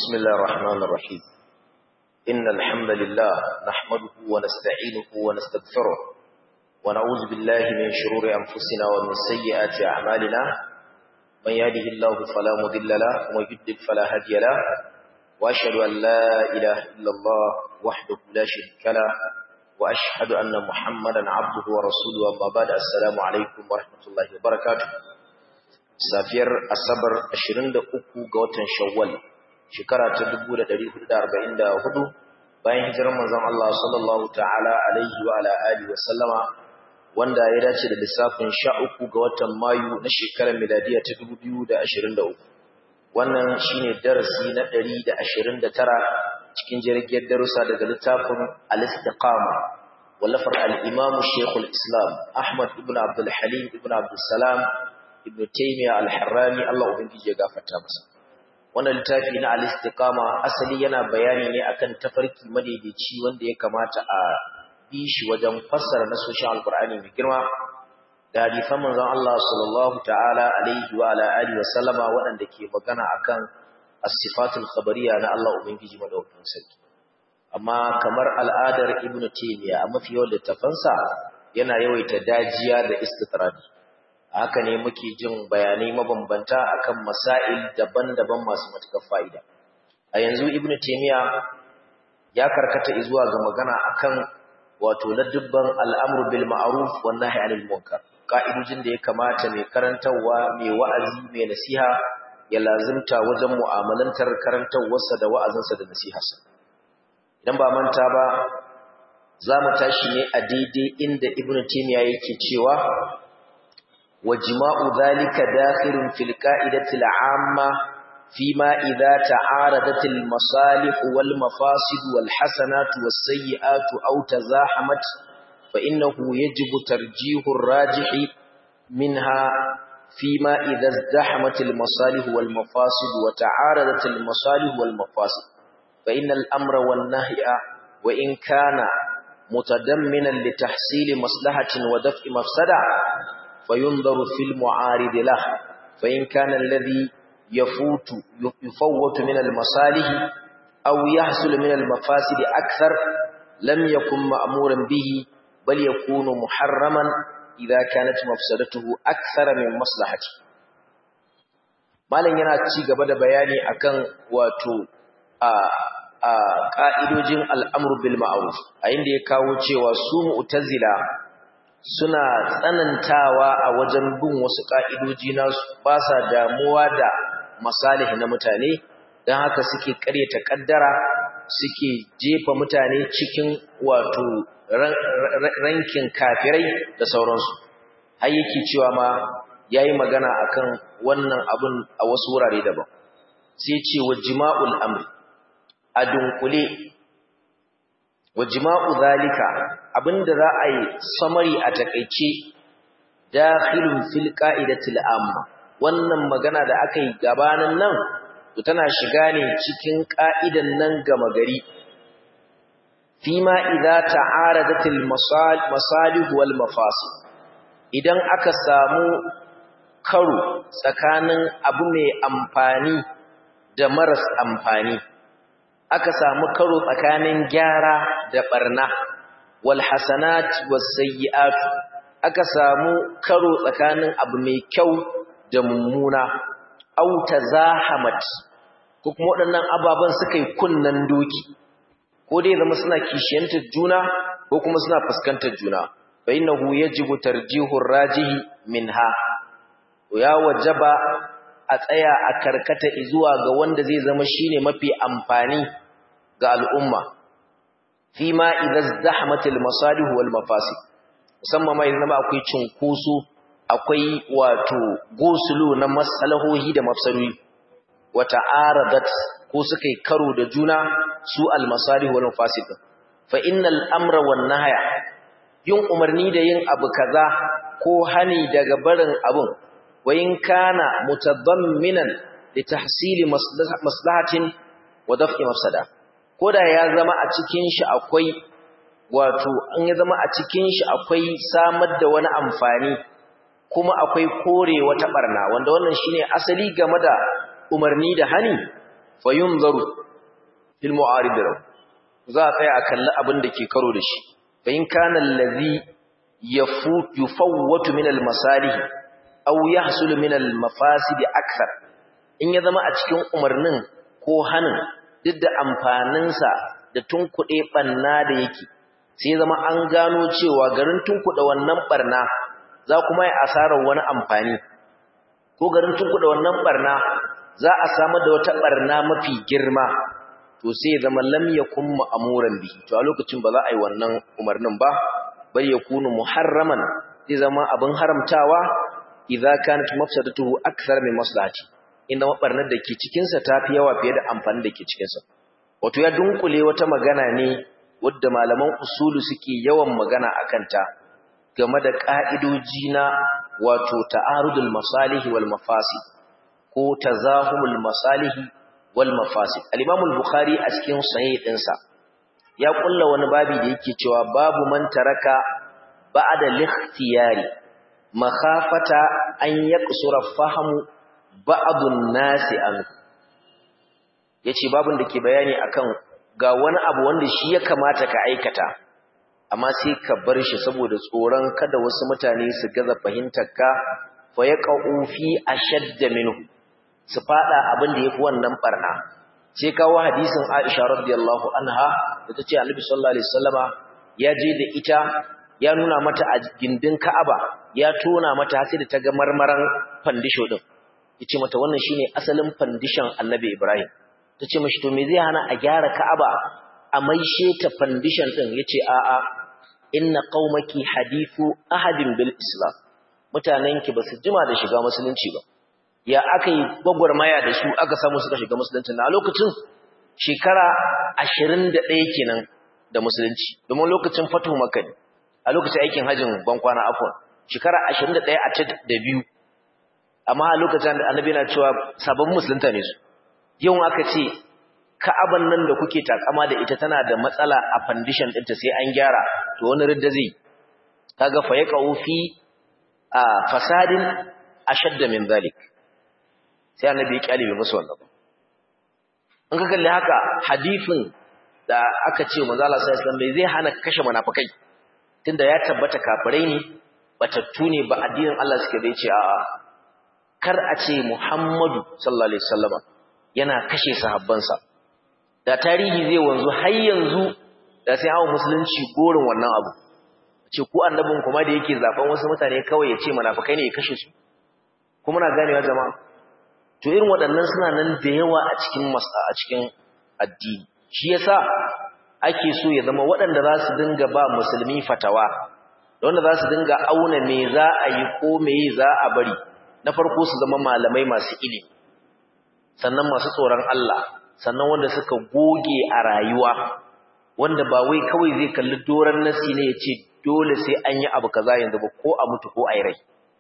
بسم الله الرحمن الرحيم إن الحمد لله نحمده ونستعينه ونستغفره ونعوذ بالله من شرور أنفسنا ومن سيئات أعمالنا من يهده الله فلا مضل له ومن يضلل فلا هادي له وأشهد أن لا إله إلا الله وحده لا شريك له وأشهد أن محمدا عبده ورسوله أما بعد السلام عليكم ورحمة الله وبركاته safiyar asabar 23 ga watan shawwal shekara ta 1444 bayan hijirar manzon Allah sallallahu ta'ala alaihi wa ala alihi wa sallama wanda ya dace da lissafin 13 ga watan mayu na shekarar miladiya ta 2023 wannan shine darasi na 129 cikin jirgin darussa daga littafin al-istiqama wallafar al-imam shaykhul islam ahmad ibn abdul halim ibn abdul salam ibn taymiya al-harrani Allah ubangiji ya gafarta masa wannan littafi na al-istiqama asali yana bayani ne akan tafarki madaidaici wanda ya kamata a bi shi wajen fassara nasoshin alqur'ani mai girma da hadisan manzon Allah sallallahu ta'ala alaihi wa ala alihi wa sallama waɗanda ke magana akan as-sifatul khabariyya na Allah ubangiji madaukakin sarki amma kamar al'adar ibn taymiya a mafi yawan littafansa yana yawaita dajiya da istitradi haka ne muke jin bayanai mabambanta akan masail daban-daban masu matukar fa'ida a yanzu ibnu taymiya ya karkata zuwa ga magana akan wato ladubban al'amru bil ma'ruf wan nahy 'anil munkar ka'idojin da ya kamata mai karantawa mai wa'azi mai nasiha ya lazimta wajen mu'amalantar karantawarsa da wa'azinsa da nasiharsa idan ba manta ba za mu tashi ne a daidai inda ibnu taymiya yake cewa وجماع ذلك داخل في القاعدة العامة فيما إذا تعارضت المصالح والمفاسد والحسنات والسيئات أو تزاحمت فإنه يجب ترجيح الراجح منها فيما إذا ازدحمت المصالح والمفاسد وتعارضت المصالح والمفاسد فإن الأمر والنهي وإن كان متضمنا لتحصيل مصلحة ودفع مفسدة فينظر في المعارض له فإن كان الذي يفوت يفوت من المصالح أو يحصل من المفاسد أكثر لم يكن مأمورا به بل يكون محرما إذا كانت مفسدته أكثر من مصلحته malam yana ci gaba da bayani akan wato a a ka'idojin al'amru bil ma'ruf a inda ya kawo cewa su mu'tazila suna tsanantawa a wajen bin wasu ƙa'idoji nasu ba sa damuwa da masalih na mutane don haka suke ƙaryata ƙaddara suke jefa mutane cikin wato rankin kafirai da sauransu har yake cewa ma ya yi magana akan wannan abin a wasu wurare daban sai ce wa jima'ul amri a dunkule wa jima'u zalika abinda za a yi samari a takeice dakhilun fil qa'idatil amma wannan magana da aka yi gabanin nan to tana shiga ne cikin ka'idan nan gama gari fima idza ta'aradatil masalih wal mafasid idan aka samu karo tsakanin abu mai amfani da maras amfani aka samu karo tsakanin gyara da barna wal hasanat was sayyi'at aka samu karo tsakanin abu mai kyau da mummuna aw tazahamat ko kuma waɗannan ababan suka yi kunnan doki ko dai zama suna kishiyantar juna ko kuma suna fuskantar juna fa innahu yajibu tarjihu rajihi minha ya wajaba a tsaya a karkata zuwa ga wanda zai zama shine mafi amfani ga al'umma fi ma idan zahmatil masalih wal mafasid musamman mai zama akwai cinkoso akwai wato gosulu na masalahohi da mafsarui wata aradat ko suka yi karo da juna su al masalih wal mafasid fa innal amra wan nahya yin umarni da yin abu kaza ko hani daga barin abun wa in kana mutadamminan li tahsili maslahatin wa daf'i mafsada koda ya zama a cikin shi akwai wato an ya zama a cikin shi akwai samar da wani amfani kuma akwai kore wata barna wanda wannan shine asali game da umarni da hani fa yunzaru fil mu'arid za a tsaya a kalli abin da ke karo da shi fa in kana allazi yafut yufawwatu min al masalih aw yahsul min al mafasid akthar in ya zama a cikin umarnin ko hanin duk da amfaninsa da tunkuɗe ɓanna da yake sai zama an gano cewa garin tunkuɗe wannan ɓarna za kuma yi asarar wani amfani ko garin tunkuɗe wannan ɓarna za a samar da wata ɓarna mafi girma to sai zama lam yakun ma'amuran bihi to a lokacin ba za a yi wannan umarnin ba bal yakunu muharraman zai zama abin haramtawa idza kanat mafsadatuhu akthar min maslahati inda mabarnar da ke cikinsa ta fi yawa fiye da amfani da ke cikinsa wato ya dunkule wata magana ne wadda malaman usulu suke yawan magana a kanta game da ƙa'idoji na wato ta'arudul masalihi wal mafasi ko tazahumul masalihi wal mafasi al-imamul bukhari a cikin sahih ɗinsa ya kulla wani babi da yake cewa babu man taraka ba'da likhtiyari makhafata an yaqsura fahamu ba'adun nasi an yace babun da ke bayani akan ga wani abu wanda shi ya kamata ka aikata amma sai ka bar shi saboda tsoron kada wasu mutane su gaza fahimtar ka fa yaqau fi ashadd minhu su fada abin da yafi wannan barna sai kawo hadisin Aisha radiyallahu anha da tace Annabi sallallahu alaihi wasallama ya je da ita ya nuna mata a gindin Ka'aba ya tona mata sai da ta ga marmaran fandisho din yace mata wannan shine asalin foundation Annabi Ibrahim tace mishi to me zai hana a gyara Ka'aba a maishe ta foundation din yace a a inna qaumaki hadithu ahadin bil islam mutanenki basu jima da shiga musulunci ba ya akai gwagwarmaya da su aka samu suka shiga musulunci na lokacin shekara 21 kenan da musulunci domin lokacin fatu makka ne a lokacin aikin hajjin bankwana afwan shekara 21 a ta da biyu amma a lokacin da annabi yana cewa sabon musulunta ne su yau aka ce ka'aban nan da kuke takama da ita tana da matsala a foundation ɗinta sai an gyara to wani ridda zai kaga fa ya fi a fasadin ashadda min zalik sai annabi ya kyale bai musu wannan in ka kalli haka hadisin da aka ce manzo Allah sallallahu alaihi wasallam zai hana kashe munafikai tunda ya tabbata kafirai ne batattu ne ba addinin Allah suke bai ce a'a kar a ce Muhammadu sallallahu alaihi wasallama yana kashe sahabbansa da tarihi zai wanzu har yanzu da sai hawo musulunci gorin wannan abu ce ku annabin kuma da yake zaben wasu mutane kawai ya ce munafikai ne ya kashe su kuma na ganewa jama'a to irin waɗannan suna nan da yawa a cikin masa a cikin addini shi yasa ake so ya zama waɗanda za su dinga ba musulmi fatawa da wanda za su dinga auna me za a yi ko me za a bari na farko su zama malamai masu ilimi sannan masu tsoron Allah sannan wanda suka goge a rayuwa wanda ba wai kawai zai kalli doran nasi ne ya ce dole sai an yi abu kaza yanzu ba ko a mutu ko a yi rai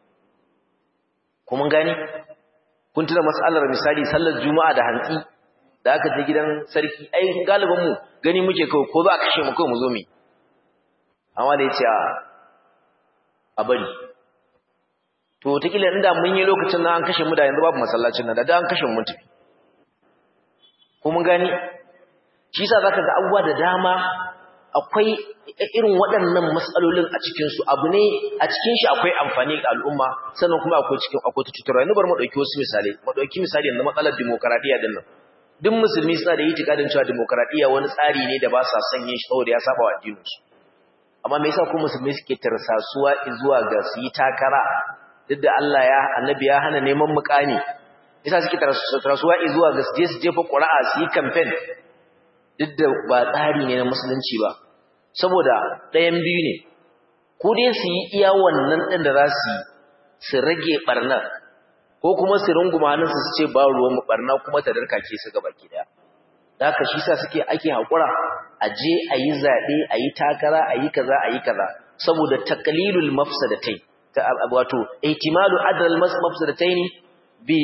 kuma gani kun tuna matsalar misali sallar juma'a da hantsi da aka je gidan sarki ai galiban mu gani muke kawai ko za a kashe mu kawai mu zo mu amma da ya ce a bari to wataƙila inda mun yi lokacin na an kashe mu da yanzu babu masallacin nan da an kashe mu tafi ko mun gani shi yasa zaka ga abubuwa da dama akwai irin waɗannan matsalolin a cikin su abu ne a cikin shi akwai amfani ga al'umma sannan kuma akwai cikin akwai cutarwa yanzu bari mu dauki wasu misali mu dauki misali yanzu matsalar demokradiya din nan duk musulmi suna da itikadin cewa demokradiya wani tsari ne da ba sa son yin shi saboda ya saba wa addinin su amma me yasa ko musulmi suke tarsasuwa zuwa ga su yi takara duk da Allah ya annabi ya hana neman mukami yasa suke tarasuwa zuwa ga je su jefa ƙura'a su yi campaign duk da ba tsari ne na musulunci ba saboda ɗayan biyu ne ko dai su yi iya wannan ɗin da za su yi su rage ɓarnar ko kuma su runguma hannunsu su ce ba ruwan ɓarna kuma ta darkake su gaba ki daya da haka shi sa suke ake haƙura a je a yi zaɓe a yi takara a yi kaza a yi kaza saboda taƙalilul mafsadatai wato ihtimalu adal mafsadatayn bi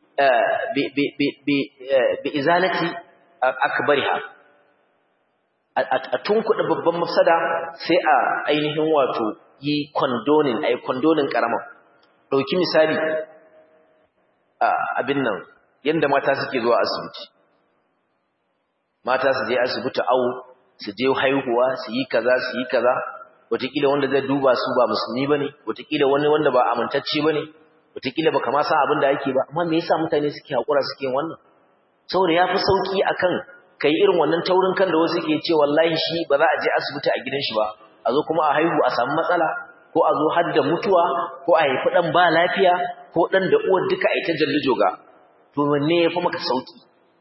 bi izalati akbariha a tunkuɗa babban mafsada sai a ainihin wato yi condoning ai condoning karama dauki misali abin nan yanda mata suke zuwa asibiti mata su je asibiti awo su je haihuwa su yi kaza su yi kaza wataƙila wanda zai duba su ba musulmi bane wataƙila wani wanda ba amintacce bane wataƙila ba kama san abin da ake ba amma me yasa mutane suke haƙura suke wannan saboda yafi sauki akan kai irin wannan taurin kan da wasu ke ce wallahi shi ba za a je asibiti a gidan shi ba a zo kuma a haihu a samu matsala ko a zo har da mutuwa ko a haifi dan ba lafiya ko dan da uwar duka a ita jallijoga to wanne yafi maka sauki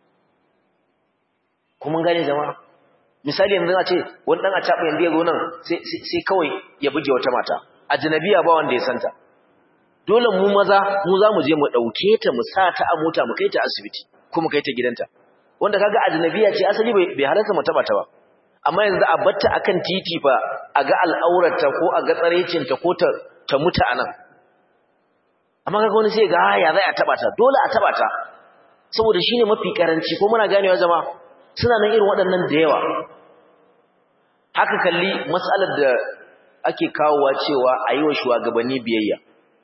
kuma gane jama'a misali yanzu a ce wani dan a taba yanzu ya zo nan sai kawai ya buge wata mata ajnabiya ba wanda ya santa dole mu maza mu za mu je mu dauke ta mu sa ta a mota mu kai ta asibiti kuma kai ta gidanta wanda kaga ajnabiya ce asali bai halarta mu taba ta ba amma yanzu a batta akan titi fa a ga al'aurarta ko a ga tsarecinta ko ta ta mutu anan amma kaga wani sai ga ya zai a taba ta dole a taba ta saboda shine mafi karanci ko muna ganewa jama'a suna nan irin waɗannan da yawa haka kalli matsalar da ake kawowa cewa a yi wa shugabanni biyayya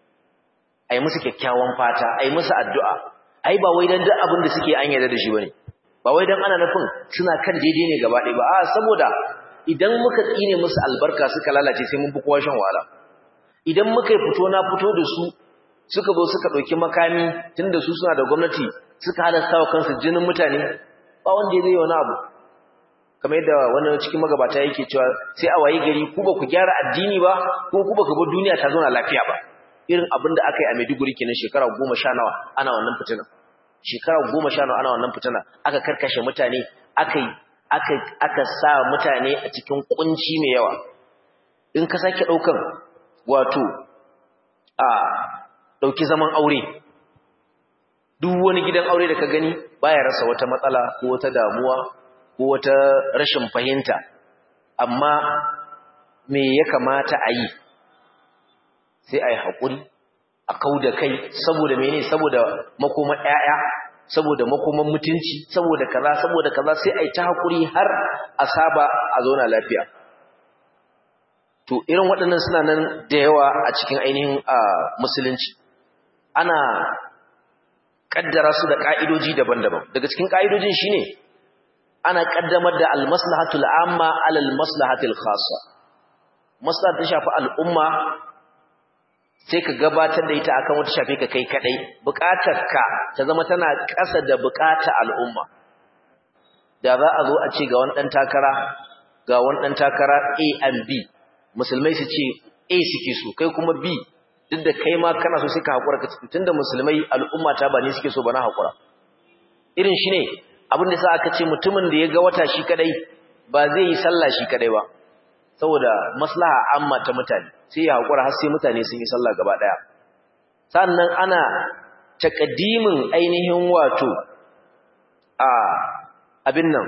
a yi musu kyakkyawan fata a yi musu addu'a ai ba wai don duk abin da suke an yarda da shi ba ne ba wai don ana nufin suna kan daidai ne gaba ɗaya ba a saboda idan muka tsine musu albarka suka lalace sai mun fi kowa shan wahala idan muka yi fito na fito da su suka zo suka ɗauki makami tun da su suna da gwamnati suka halasta wa kansu jinin mutane ba wanda ya zai wani abu kamar yadda wani cikin magabata yake cewa sai a wayi gari ku ba ku gyara addini ba ko ku ba ku bar duniya ta zauna lafiya ba irin abin da aka yi a Maiduguri kenan shekara goma sha nawa ana wannan fitina shekara goma sha nawa ana wannan fitina aka karkashe mutane aka aka aka sa mutane a cikin kunci mai yawa in ka sake daukan wato a dauki zaman aure duk wani gidan aure da ka gani baya rasa wata matsala ko wata damuwa ko wata rashin fahimta amma me ya kamata a yi sai a yi haƙuri a kau da kai saboda mene saboda makoman ƴaƴa saboda makoman mutunci saboda kaza saboda kaza sai a yi ta haƙuri har a saba a zauna lafiya to irin waɗannan suna nan da yawa a cikin ainihin musulunci ana kaddara su da ka'idoji daban-daban daga cikin ka'idojin shine ana kaddamar da al-maslahatul amma ala al-maslahatil khassa maslahat ta shafi al'umma sai ka gabatar da ita akan wata shafe ka kai kadai bukatarka ta zama tana ƙasa da bukatar al'umma da za a zo a ce ga wani dan takara ga wani dan takara A and B musulmai su ce A suke so kai kuma B duk da kai ma kana so sai ka hakura ka tunda musulmai al'umma ta ba ne suke so ba na hakura irin shi ne abin da sa aka ce mutumin da ya ga wata shi kadai ba zai yi sallah shi kadai ba saboda maslaha amma ta mutane sai ya hakura har sai mutane sun yi sallah gaba daya sannan ana takaddimin ainihin wato a abin nan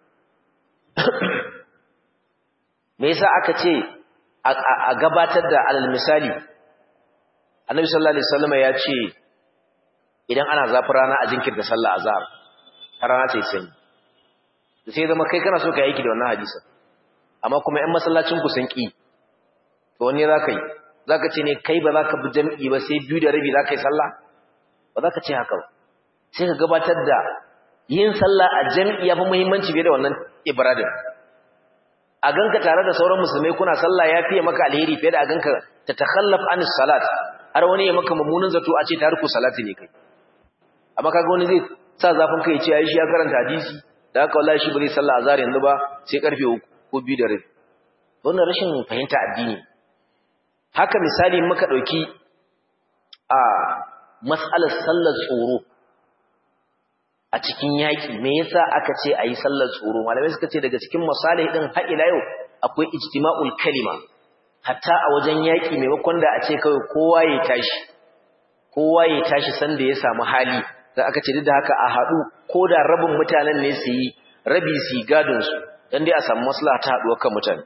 me yasa aka ce a gabatar da alal misali annabi sallallahu alaihi wasallam ya ce idan ana zafi rana a jinkirta sallah azhar har rana ta sanyi sai zama kai kana so ka yi aiki da wannan hadisin amma kuma ƴan masallacin ku sun ki to wanne zaka yi zaka ce ne kai ba zaka bi jami'i ba sai biyu da rabi zaka yi sallah ba zaka ce haka ba sai ka gabatar da yin sallah a jami'i yafi muhimmanci fiye da wannan ibradin a ganka tare da sauran musulmai kuna sallah ya fiye maka alheri fiye da a ganka ta takhallaf anis salat har wani ya maka mummunan zato a ce tariku salati ne kai amma kaga wani zai sa zafin kai ya ce ai shi ya karanta hadisi da haka wallahi shi ba zai sallah azhar yanzu ba sai karfe 3 ko 2 da rabi wannan rashin fahimta addini haka misali muka dauki a mas'alar sallar tsoro a cikin yaki me yasa aka ce ayi sallar tsoro malamai suka ce daga cikin masalih din har ila yau akwai ijtima'ul kalima hatta a wajen yaƙi maimakon da a ce kawai kowa ya tashi kowa ya tashi sanda ya samu hali da aka ce duk da haka a haɗu ko da rabin mutanen ne su yi rabi su yi gadonsu don dai a samu maslaha ta haɗuwar kan mutane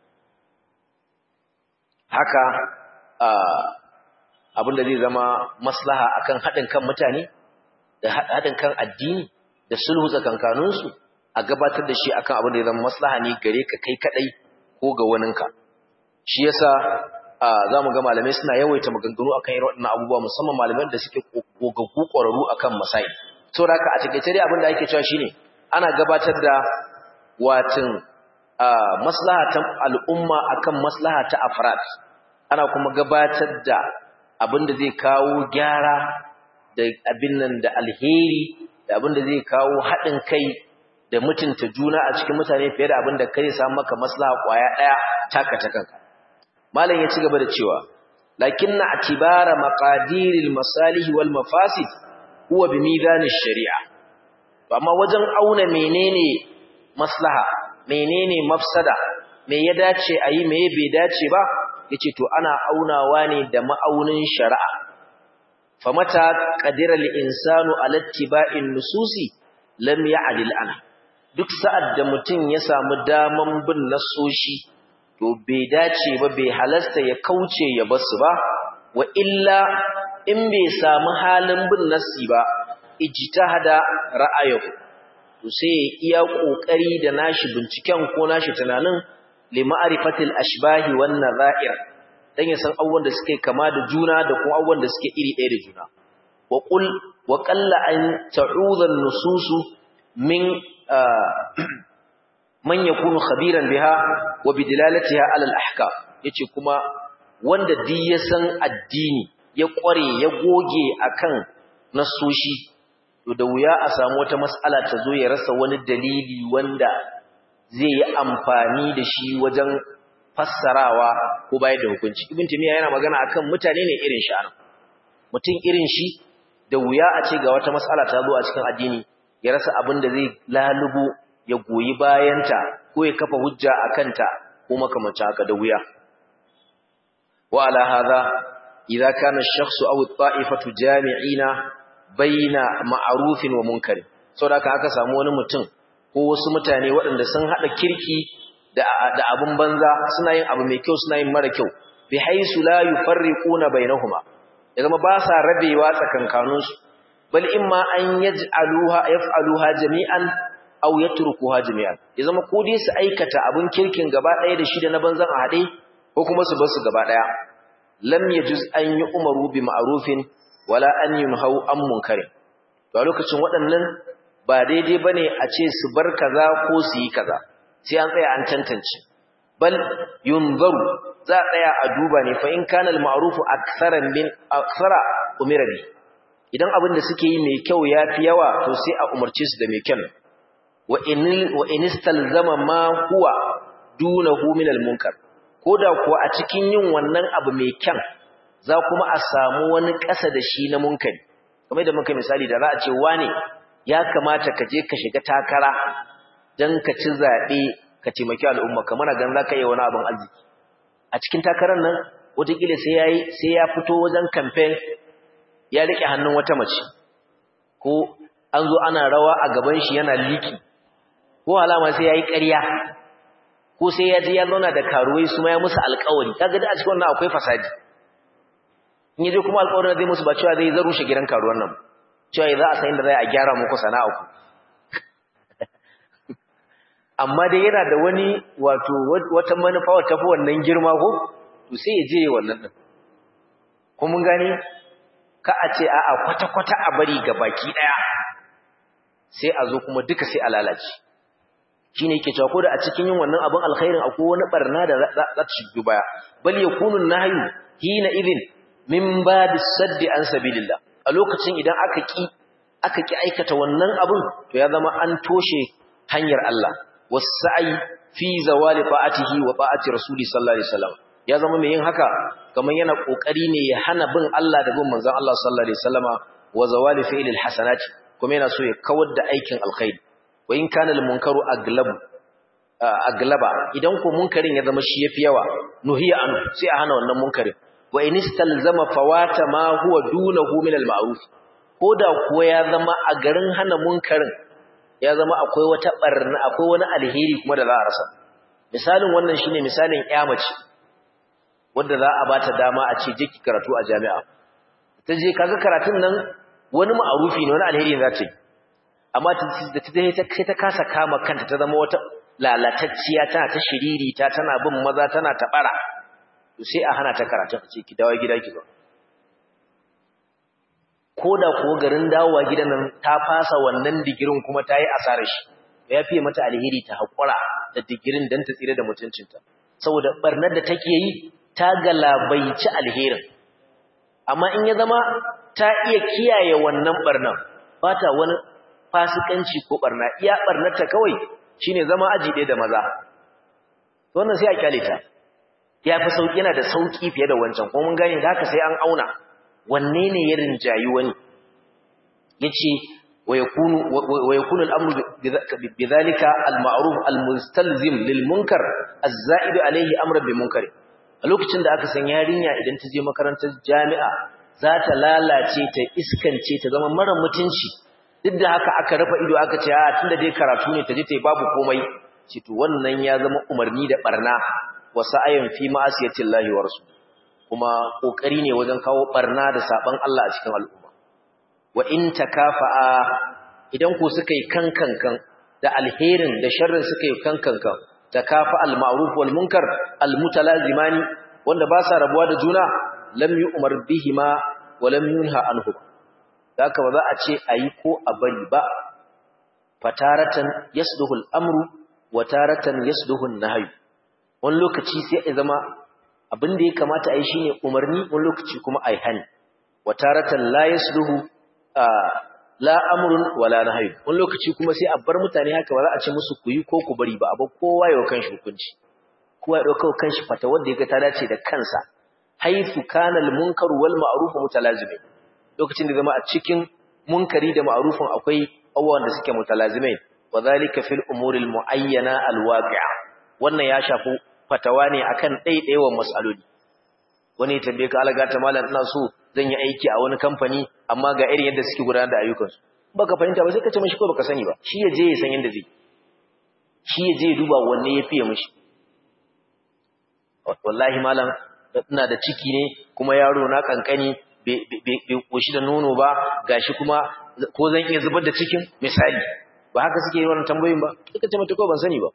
haka abin da zai zama maslaha akan haɗin kan mutane da haɗin kan addini da sulhu tsakankaninsu a gabatar da shi akan abin da ya zama maslaha ne gare ka kai kaɗai ko ga waninka shi yasa za mu ga malamai suna yawaita maganganu akan irin waɗannan abubuwa musamman malaman da suke gogaggu ƙwararru akan masai saboda haka a takaice dai abin da ake cewa shine ana gabatar da watin maslaha ta al'umma akan maslaha ta afrad ana kuma gabatar da abin da zai kawo gyara da abin nan da alheri da abin da zai kawo haɗin kai da mutunta juna a cikin mutane fiye da abin da kai samu maka maslaha kwaya ɗaya taka ta kanka malam ya ci gaba da cewa lakinna atibara maqadiril masalih wal mafasid huwa bi mizanish shari'a amma wajen auna menene maslaha menene mafsada me ya dace ayi me bai dace ba yace to ana aunawa ne da ma'aunin shari'a famata qadira al-insanu ala ittiba'in nususi lam ya'dil ana duk sa'ad da mutum ya samu daman bin nasoshi to bai dace ba bai halasta ya kauce ya basu ba wa illa in bai samu halin bin nasi ba ijtihada ra'ayahu to sai iya kokari da nashi binciken ko nashi tunanin li ma'rifatil ashbahi wan nadha'ir dan ya san abubuwan da suke kama da juna da kuma abubuwan da suke iri ɗaya da juna wa qul wa qalla an ta'udha an-nususu min man yakunu khabiran biha wa bidilalatiha ala al-ahkam yace kuma wanda duk ya san addini ya kware ya goge akan nasoshi to da wuya a samu wata mas'ala ta zo ya rasa wani dalili wanda zai yi amfani da shi wajen fassarawa ko bayar da hukunci ibn timiya yana magana akan mutane ne irin shi anan mutum irin shi da wuya a ce ga wata mas'ala ta zo a cikin addini ya rasa abin da zai lalubo ya goyi bayanta ko ya kafa hujja a kanta ko makamancin haka da wuya wa ala hadha idza kana ash-shakhsu aw at-ta'ifatu jami'ina baina ma'rufin wa munkar saboda aka samu wani mutum ko wasu mutane waɗanda sun hada kirki da da abun banza suna yin abu mai kyau suna yin mara kyau bi haisu la yufarriquna bainahuma ya zama ba sa rabewa tsakankaninsu bal imma an yaj'aluha yaf'aluha jami'an aw yatrukuha jami'an ya zama ko dai su aikata abun kirkin gaba ɗaya da shi da na banzan a haɗe ko kuma su bar su gaba ɗaya lam yajuz an yi umaru bi ma'rufin wala an yunhau an munkarin to a lokacin waɗannan ba daidai bane a ce su bar kaza ko su yi kaza sai an tsaya an tantance bal yunzaru za a tsaya a duba ne fa in kana al ma'rufu akthara min akthara umira bi idan abin da suke yi mai kyau yafi yawa to sai a umarce su da mai kyau wa in wa in istalzama ma huwa dunahu min al munkar koda kuwa a cikin yin wannan abu mai kyan za kuma a samu wani ƙasa da shi na munkari kamar da muka misali da za a ce wane ya kamata ka je ka shiga takara don ka ci zaɓe ka taimaki al'umma kamar gan za ka yi wani abin arziki a cikin takarar nan wataƙila sai ya fito wajen kamfen ya riƙe hannun wata mace ko an zo ana rawa a gaban shi yana liki ko alama sai ya yi ƙarya ko sai ya je ya zauna da karuwai su ma ya musu alƙawari kaga da a cikin wannan akwai fasadi in yaje kuma alƙawarin zai musu ba cewa zai zarushe gidan karuwan nan cewa za a san inda zai a gyara muku sana'a ku amma dai yana da wani wato wata manufa wata fi wannan girma ko to sai ya je wannan din ko mun gane ka a ce a'a kwata kwata a bari ga baki daya sai a zo kuma duka sai a lalace shine yake cewa ko da a cikin yin wannan abin alkhairin akwai wani barna da za ta shigo baya bal yakunu nahyu hina idin min babi saddi an sabilillah a lokacin idan aka ki aka ki aikata wannan abun to ya zama an toshe hanyar Allah wasa'i fi zawali fa'atihi wa fa'ati rasuli sallallahu alaihi wasallam ya zama mai yin haka kamar yana kokari ne ya hana bin Allah da bin manzon Allah sallallahu alaihi wasallama wa zawali fi'lil hasanati kuma yana so ya kawar da aikin alkhairi wa in kana al munkaru aglabu aglaba idan ko munkarin ya zama shi yafi yawa nuhiya anhu sai a hana wannan munkarin wa in istalzama fawata ma huwa dunahu min al-ma'ruf koda kuwa ya zama a garin hana munkarin ya zama akwai wata barna akwai wani alheri kuma da za a rasa misalin wannan shine misalin mace wanda za a bata dama a ce je ki karatu a jami'a ta je kaga karatun nan wani ma'arufi ne wani alheri ne za ta yi amma da ta je sai ta kasa kama kanta ta zama wata lalatacciya tana ta shiriri ta tana bin maza tana tabara to sai a hana ta karatun a ce ki dawo gida ki ba ko da ko garin dawowa gidan nan ta fasa wannan digirin kuma ta yi asarar shi ya fiye mata alheri ta haƙura da digirin don ta tsira da mutuncinta saboda barnar da take yi ta galabaici alherin amma in ya zama ta iya kiyaye wannan barnar ba ta wani fasikanci ko barna iya barnarta kawai shine zama aji ɗaya da maza wannan sai a kyale ta ya fi sauƙi yana da sauƙi fiye da wancan kuma mun gane da haka sai an auna wanne ne ya rinjayi wani yace ويكون ويكون الامر بذلك المعروف المستلزم للمنكر الزائد عليه امرا بمنكر a lokacin da aka san yarinya idan ta je makarantar jami'a za ta lalace ta iskance ta zama mara mutunci duk da haka aka rufe ido aka ce a tunda dai karatu ne ta je ta yi babu komai ce to wannan ya zama umarni da barna wa sa'ayan fi ma'asiyatillahi wa rasul kuma kokari ne wajen kawo barna da saban Allah a cikin al'umma wa in takafa'a idan ku suka yi kankankan da alherin da sharrin suka yi kankankan takafa al-ma'ruf wal munkar al-mutalazimani wanda ba sa rabuwa da juna lam yu'mar bihima wa lam yunha anhu haka ba za a ce ayi ko a bari ba fataratan yasduhu al-amru wa taratan yasduhu an-nahy wani lokaci sai ya zama abin da ya kamata ayi shine umarni wani lokaci kuma ayi hani wa taratan la yasduhu la amrun wala nahy wani lokaci kuma sai a bar mutane haka ba za a ce musu ku yi ko ku bari ba abu kowa ya kanshi hukunci kowa ya dauka kanshi fata wanda yaga ta dace da kansa haifu kana al munkar wal ma'ruf mutalazimai lokacin da zama a cikin munkari da ma'rufin akwai abubuwan da suke mutalazimai wa zalika fil umuri al muayyana al waqi'a wannan ya shafi fatawa ne akan ɗaiɗaiwan mas'aloli wani ya tambaye ka alaga ta malam ina so zan yi aiki a wani kamfani amma ga irin yadda suke gudanar da ayyukansu baka fahimta ba sai ka ce mishi ko baka sani ba shi ya je ya san yadda zai shi ya je ya duba wanne ya fiye mishi wallahi malam ina da ciki ne kuma yaro na kankani bai koshi da nono ba gashi kuma ko zan iya zubar da cikin misali ba haka suke yi wannan tambayoyin ba suka ce mata ko ban sani ba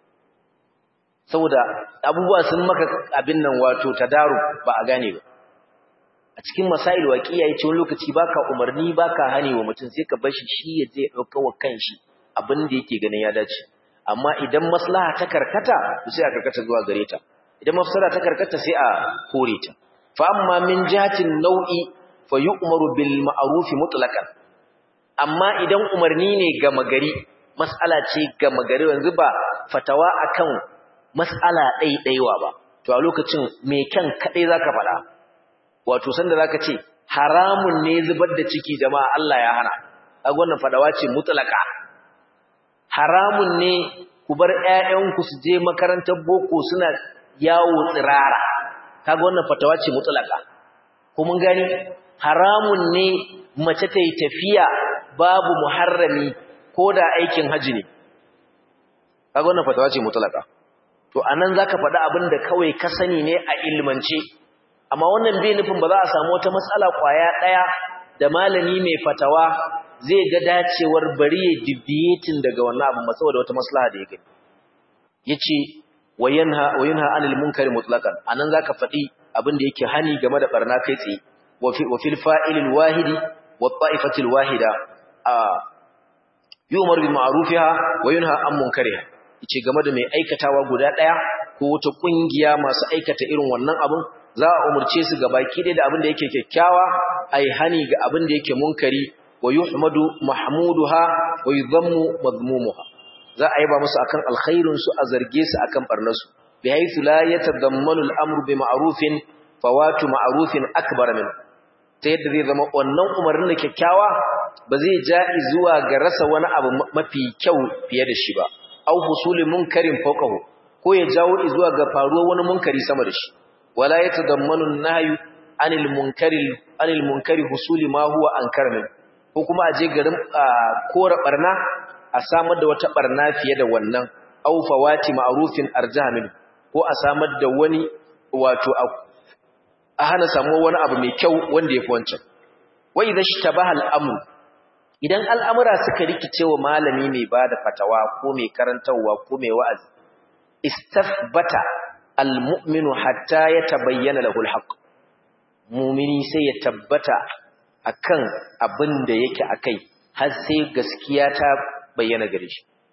saboda abubuwa sun maka abin nan wato tadaru ba a gane ba a cikin masail waqiya yace wani lokaci baka umarni baka hani wa mutum sai ka bashi shi ya je dauka wa kanshi abin da yake ganin ya dace amma idan maslaha ta karkata sai a karkata zuwa gare ta idan mafsada ta karkata sai a kore ta fa amma min jihatin nau'i fa yu'maru bil ma'ruf mutlaqan amma idan umarni ne ga magari mas'ala ce ga magari yanzu ba fatawa akan mas'ala ɗaiɗaiwa ba to a lokacin me kyan kadai zaka faɗa wato sanda zaka ce haramun ne zubar da ciki jama'a Allah ya hana kaga wannan fadawa ce mutlaka haramun ne ku bar ƴaƴanku su je makarantar boko suna yawo tsirara kaga wannan fatawa ce mutlaka ko mun gani haramun ne mace ta yi tafiya babu muharrami ko da aikin haji ne kaga wannan fatawa ce mutlaka to anan zaka faɗa abin da kawai ka sani ne a ilmance amma wannan bai nufin ba za a samu wata matsala kwaya ɗaya da malami mai fatawa zai ga dacewar bari ya deviating daga wannan abin saboda wata maslaha da ya gani yace wayanha wayanha anil munkari mutlaqan anan zaka faɗi abin da yake hani game da barna kai tsaye wa fi wa fil fa'il wahidi wa ta'ifati wahida a yu'mar bil ma'rufiha wa yunha an munkariha yace game da mai aikatawa guda ɗaya ko wata kungiya masu aikata irin wannan abin za a umurce su ga baki da abin da yake kyakkyawa ai hani ga abin da yake munkari wa yuhmadu mahmuduha wa yudhammu madmumuha za a yaba musu akan alkhairin su a zarge su akan barnar su bi haythu la yatadammanu al-amru bi ma'rufin fawatu ma'rufin akbar min ta yadda zai zama wannan umarnin da kyakkyawa ba zai ja'i zuwa ga rasa wani abu mafi kyau fiye da shi ba au husuli munkarin fawqahu ko ya jawo zuwa ga faruwar wani munkari sama da shi wala yatadammanu an-nahyu anil munkari anil munkari husuli ma huwa ankar min ko kuma a je garin kora barna a samar da wata barna fiye da wannan aw fawati ma'rufin arjaha min ko a samar da wani wato a hana samuwar wani abu mai kyau wanda yafi wancan wa idha ishtabaha al-amru idan al'amura suka rikice wa malami mai bada fatawa ko mai karantawa ko mai wa'azi istafbata almu'minu hatta ya tabayyana lahul haqq mu'mini sai ya tabbata akan abin da yake akai har sai gaskiya ta bayyana gare shi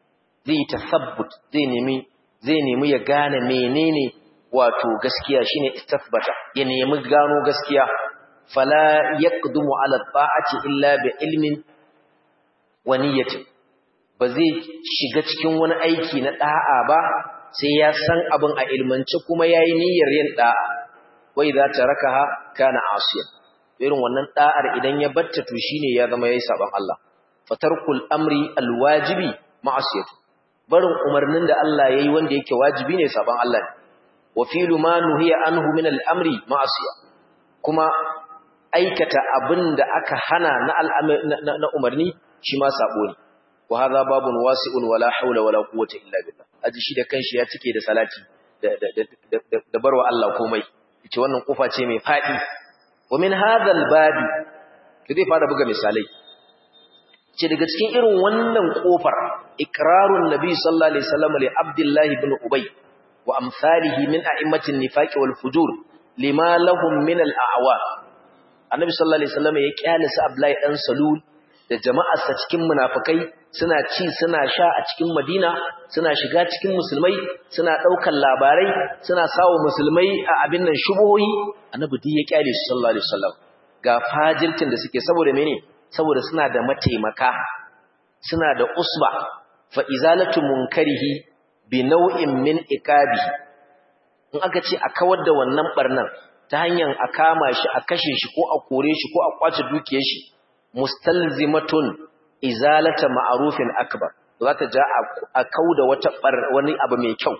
zai yi tasabbut zai nemi zai nemi ya gane menene wato gaskiya shine istathbata ya nemi gano gaskiya fala yaqdumu ala ta'ati illa bi ilmin wa niyyatin ba zai shiga cikin wani aiki na da'a ba sai ya san abin a ilmance kuma yayi niyyar yin da'a wai za ta rakaha kana asiyan irin wannan da'ar idan ya batta to shine ya zama yayi saban Allah fatarkul amri alwajibi ma'asiyatu barin umarnin da Allah yayi wanda yake wajibi ne saban Allah ne wa filu ma nuhiya anhu min al-amri ma'asiya kuma aikata abinda aka hana na na umarni shi ma sabo ne wa hadha babun wasi'un wala hawla wala quwwata illa billah aji shi da kanshi ya cike da salati da da barwa Allah komai yace wannan kofa ce mai fadi wa min hadha al-babi zai fara buga misalai ce daga cikin irin wannan kofar ikrarun nabi sallallahu alaihi wasallam li abdullah ibn ubay wa amsalihi min a'immatin nifaqi wal fujur lima lahum min al a'wa annabi sallallahu alaihi wasallam ya kyalisa abdullahi dan salul da jama'arsa cikin munafikai suna ci suna sha a cikin madina suna shiga cikin musulmai suna daukan labarai suna sawo musulmai a abin nan shubuhoyi annabi duk ya kyale su sallallahu alaihi wasallam ga fajirtin da suke saboda mene saboda suna da mataimaka suna da usba fa izalatu munkarihi bi nau'in min iqabi in aka ce a kawar da wannan barnan ta hanyar a kama shi a kashe shi ko a kore shi ko a kwace dukiyar shi mustalzimatun izalata ma'rufin akbar za ta ja a kauda wata wani abu mai kyau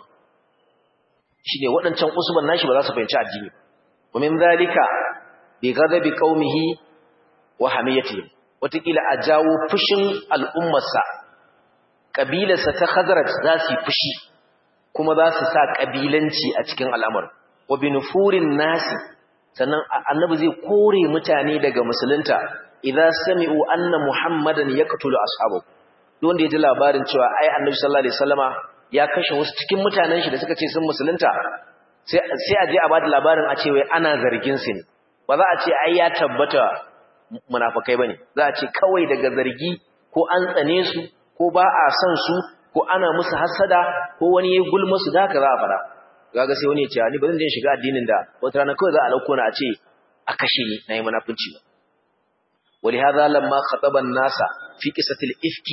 shine waɗancan usban nashi ba za su fahimci addini wa min zalika bi ghadabi qaumihi wa hamiyatihim watakila a jawo fushin al'ummarsa ƙabilarsa ta Khazraj za su yi fushi kuma za su sa ƙabilanci a cikin al'amar wa binufurin nasi sannan annabi zai kore mutane daga musulunta idan sami'u anna muhammadan ya katulu ashabu wanda ya ji labarin cewa ai annabi sallallahu alaihi wasallama ya kashe wasu cikin mutanen shi da suka ce sun musulunta sai a je a bada labarin a ce wai ana zargin su ne ba za a ce ai ya tabbata munafikai bane za a ce kawai daga zargi ko an tsane su ko ba a son su ko ana musu hasada ko wani ya gulma su da haka za a fara kaga sai wani ya ce ni ba zan je shiga addinin da wata rana kawai za a lauko na a ce a kashe ni nayi munafunci ba ولهذا لما خطب الناس في قصه الافك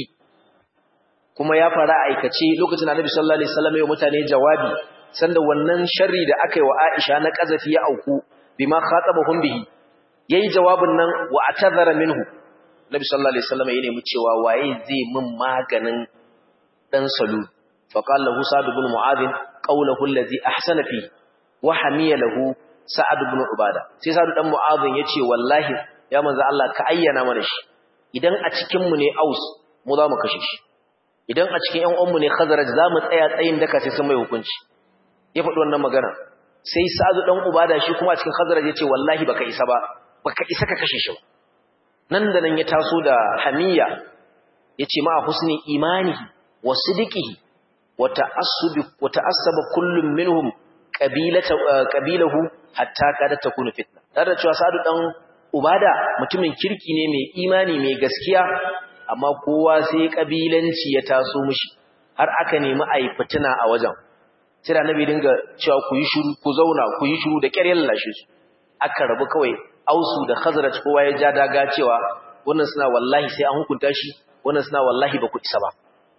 kuma ya fara aikace lokacin Annabi sallallahu alaihi wasallam ya mutane jawabi sanda wannan sharri da aka yi wa Aisha na kazafi ya auku bima khatabahum bihi yayi jawabin nan wa atadhara minhu Nabi sallallahu alaihi wasallam ya nemi cewa waye zai min maganin dan salu fa qala lahu Sa'd ibn Mu'adh qawluhu allazi ahsana fi wa hamiya lahu Sa'd ibn Ubada sai Sa'd dan Mu'adh yace wallahi ya manzo Allah ka ayyana mana shi idan a cikin mu ne Aus mu za mu kashe shi idan a cikin ƴan uwanmu ne Khazraj za mu tsaya tsayin daka sai sun mai hukunci ya faɗi wannan magana sai Sa'd dan Ubada shi kuma a cikin Khazraj yace wallahi baka isa ba baka isa ka kashe shi nan da nan ya taso da hamiya yace ma husni imanihi wa sidiqihi wa ta'assubi wa ta'assaba kullum minhum qabilata qabilahu hatta kada takunu fitna tare da cewa Sa'd dan Ubada mutumin kirki ne mai imani mai gaskiya amma kowa sai kabilanci ya taso mishi har aka nemi ayi fitina a wajen sai da Annabi dinga cewa ku yi shiru ku zauna ku yi shiru da ƙyar lashe su aka rabu kawai ausu da khazraj kowa ya ja daga cewa wannan suna wallahi sai an hukunta shi wannan suna wallahi ba ku isa ba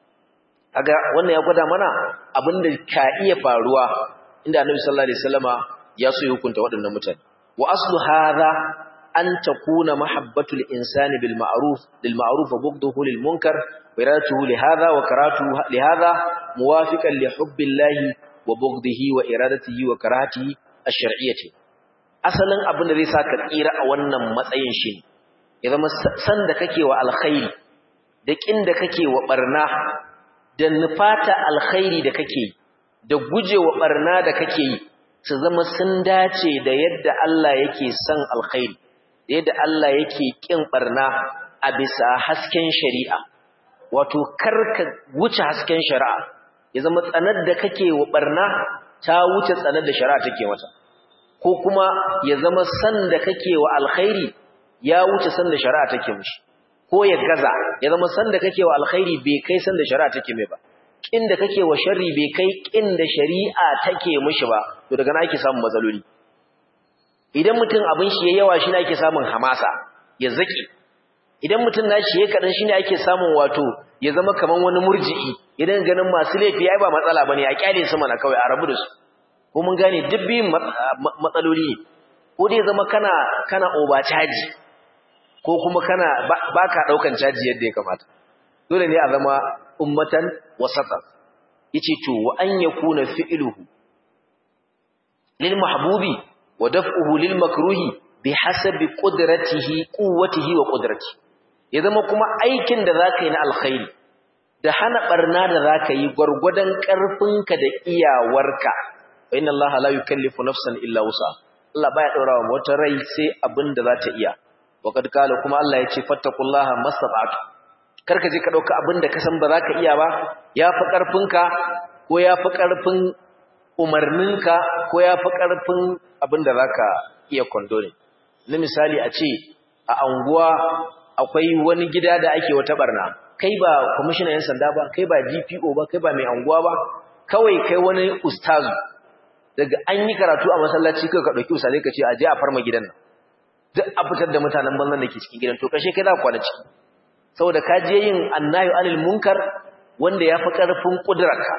kaga wannan ya gwada mana abinda ka iya faruwa inda annabi sallallahu alaihi wasallama ya so ya hukunta waɗannan mutane wa aslu hadha an takuna mahabbatul insani bil ma'ruf lil ma'ruf wa bughduhu lil munkar wa iradatuhu li hadha wa karatuhu li hadha muwafiqan li hubbillahi wa bughdihi wa iradatihi wa karahatihi ash-shar'iyyati asalin abin da zai sa ka tsira a wannan matsayin shi ya zama san da kake wa alkhairi da kin da kake wa barna da nufata alkhairi da kake da gujewa barna da kake yi su zama sun dace da yadda Allah yake son alkhairi da yadda Allah yake kin barna a bisa hasken shari'a wato karka wuce hasken shari'a ya zama tsanar da kake wa barna ta wuce tsanar da shari'a take mata ko kuma ya zama san da kake wa alkhairi ya wuce san da shari'a take mishi ko ya gaza ya zama san da kake wa alkhairi bai kai san da shari'a take mai ba kin da kake wa sharri bai kai kin da shari'a take mishi ba to daga nan ake samun matsaloli idan mutum abin shi yayi yawa shine ake samun hamasa ya zaki idan mutum nashi yayi kadan shine ake samun wato ya zama kaman wani murji'i idan ganin masu laifi ai ba matsala bane a kyale su mana kawai a rabu da su ko mun gane duk biyun matsaloli ne ko dai zama kana kana over caji ko kuma kana baka daukan caji yadda ya kamata dole ne a zama ummatan wasata yace to wa an yakuna fi'luhu lil mahbubi wa daf'uhu lil makruhi bihasabi qudratihi quwwatihi wa qudratihi ya zama kuma aikin da zaka yi na alkhairi da hana barna da zaka yi gurgudan karfinka da iyawarka wa inna allaha la yukallifu nafsan illa wusa Allah baya daura wa wata rai sai abin da za ta iya wa kad kala kuma Allah ya ce fattaqullaha masabatu karka je ka dauka abin da ka san ba za ka iya ba yafi karfinka ko yafi karfin umarninka ko yafi karfin abin da zaka iya kondone na misali a ce a anguwa akwai wani gida da ake wata barna kai ba kwamishinan yan sanda ba kai ba DPO ba kai ba mai anguwa ba kawai kai wani ustazu daga an yi karatu a masallaci kai ka dauki usale ka ce aje a farma gidan nan duk a fitar da mutanen banzan da ke cikin gidan to kashe kai za ku kwana ciki saboda ka je yin annayu anil munkar wanda ya fi karfin kudurarka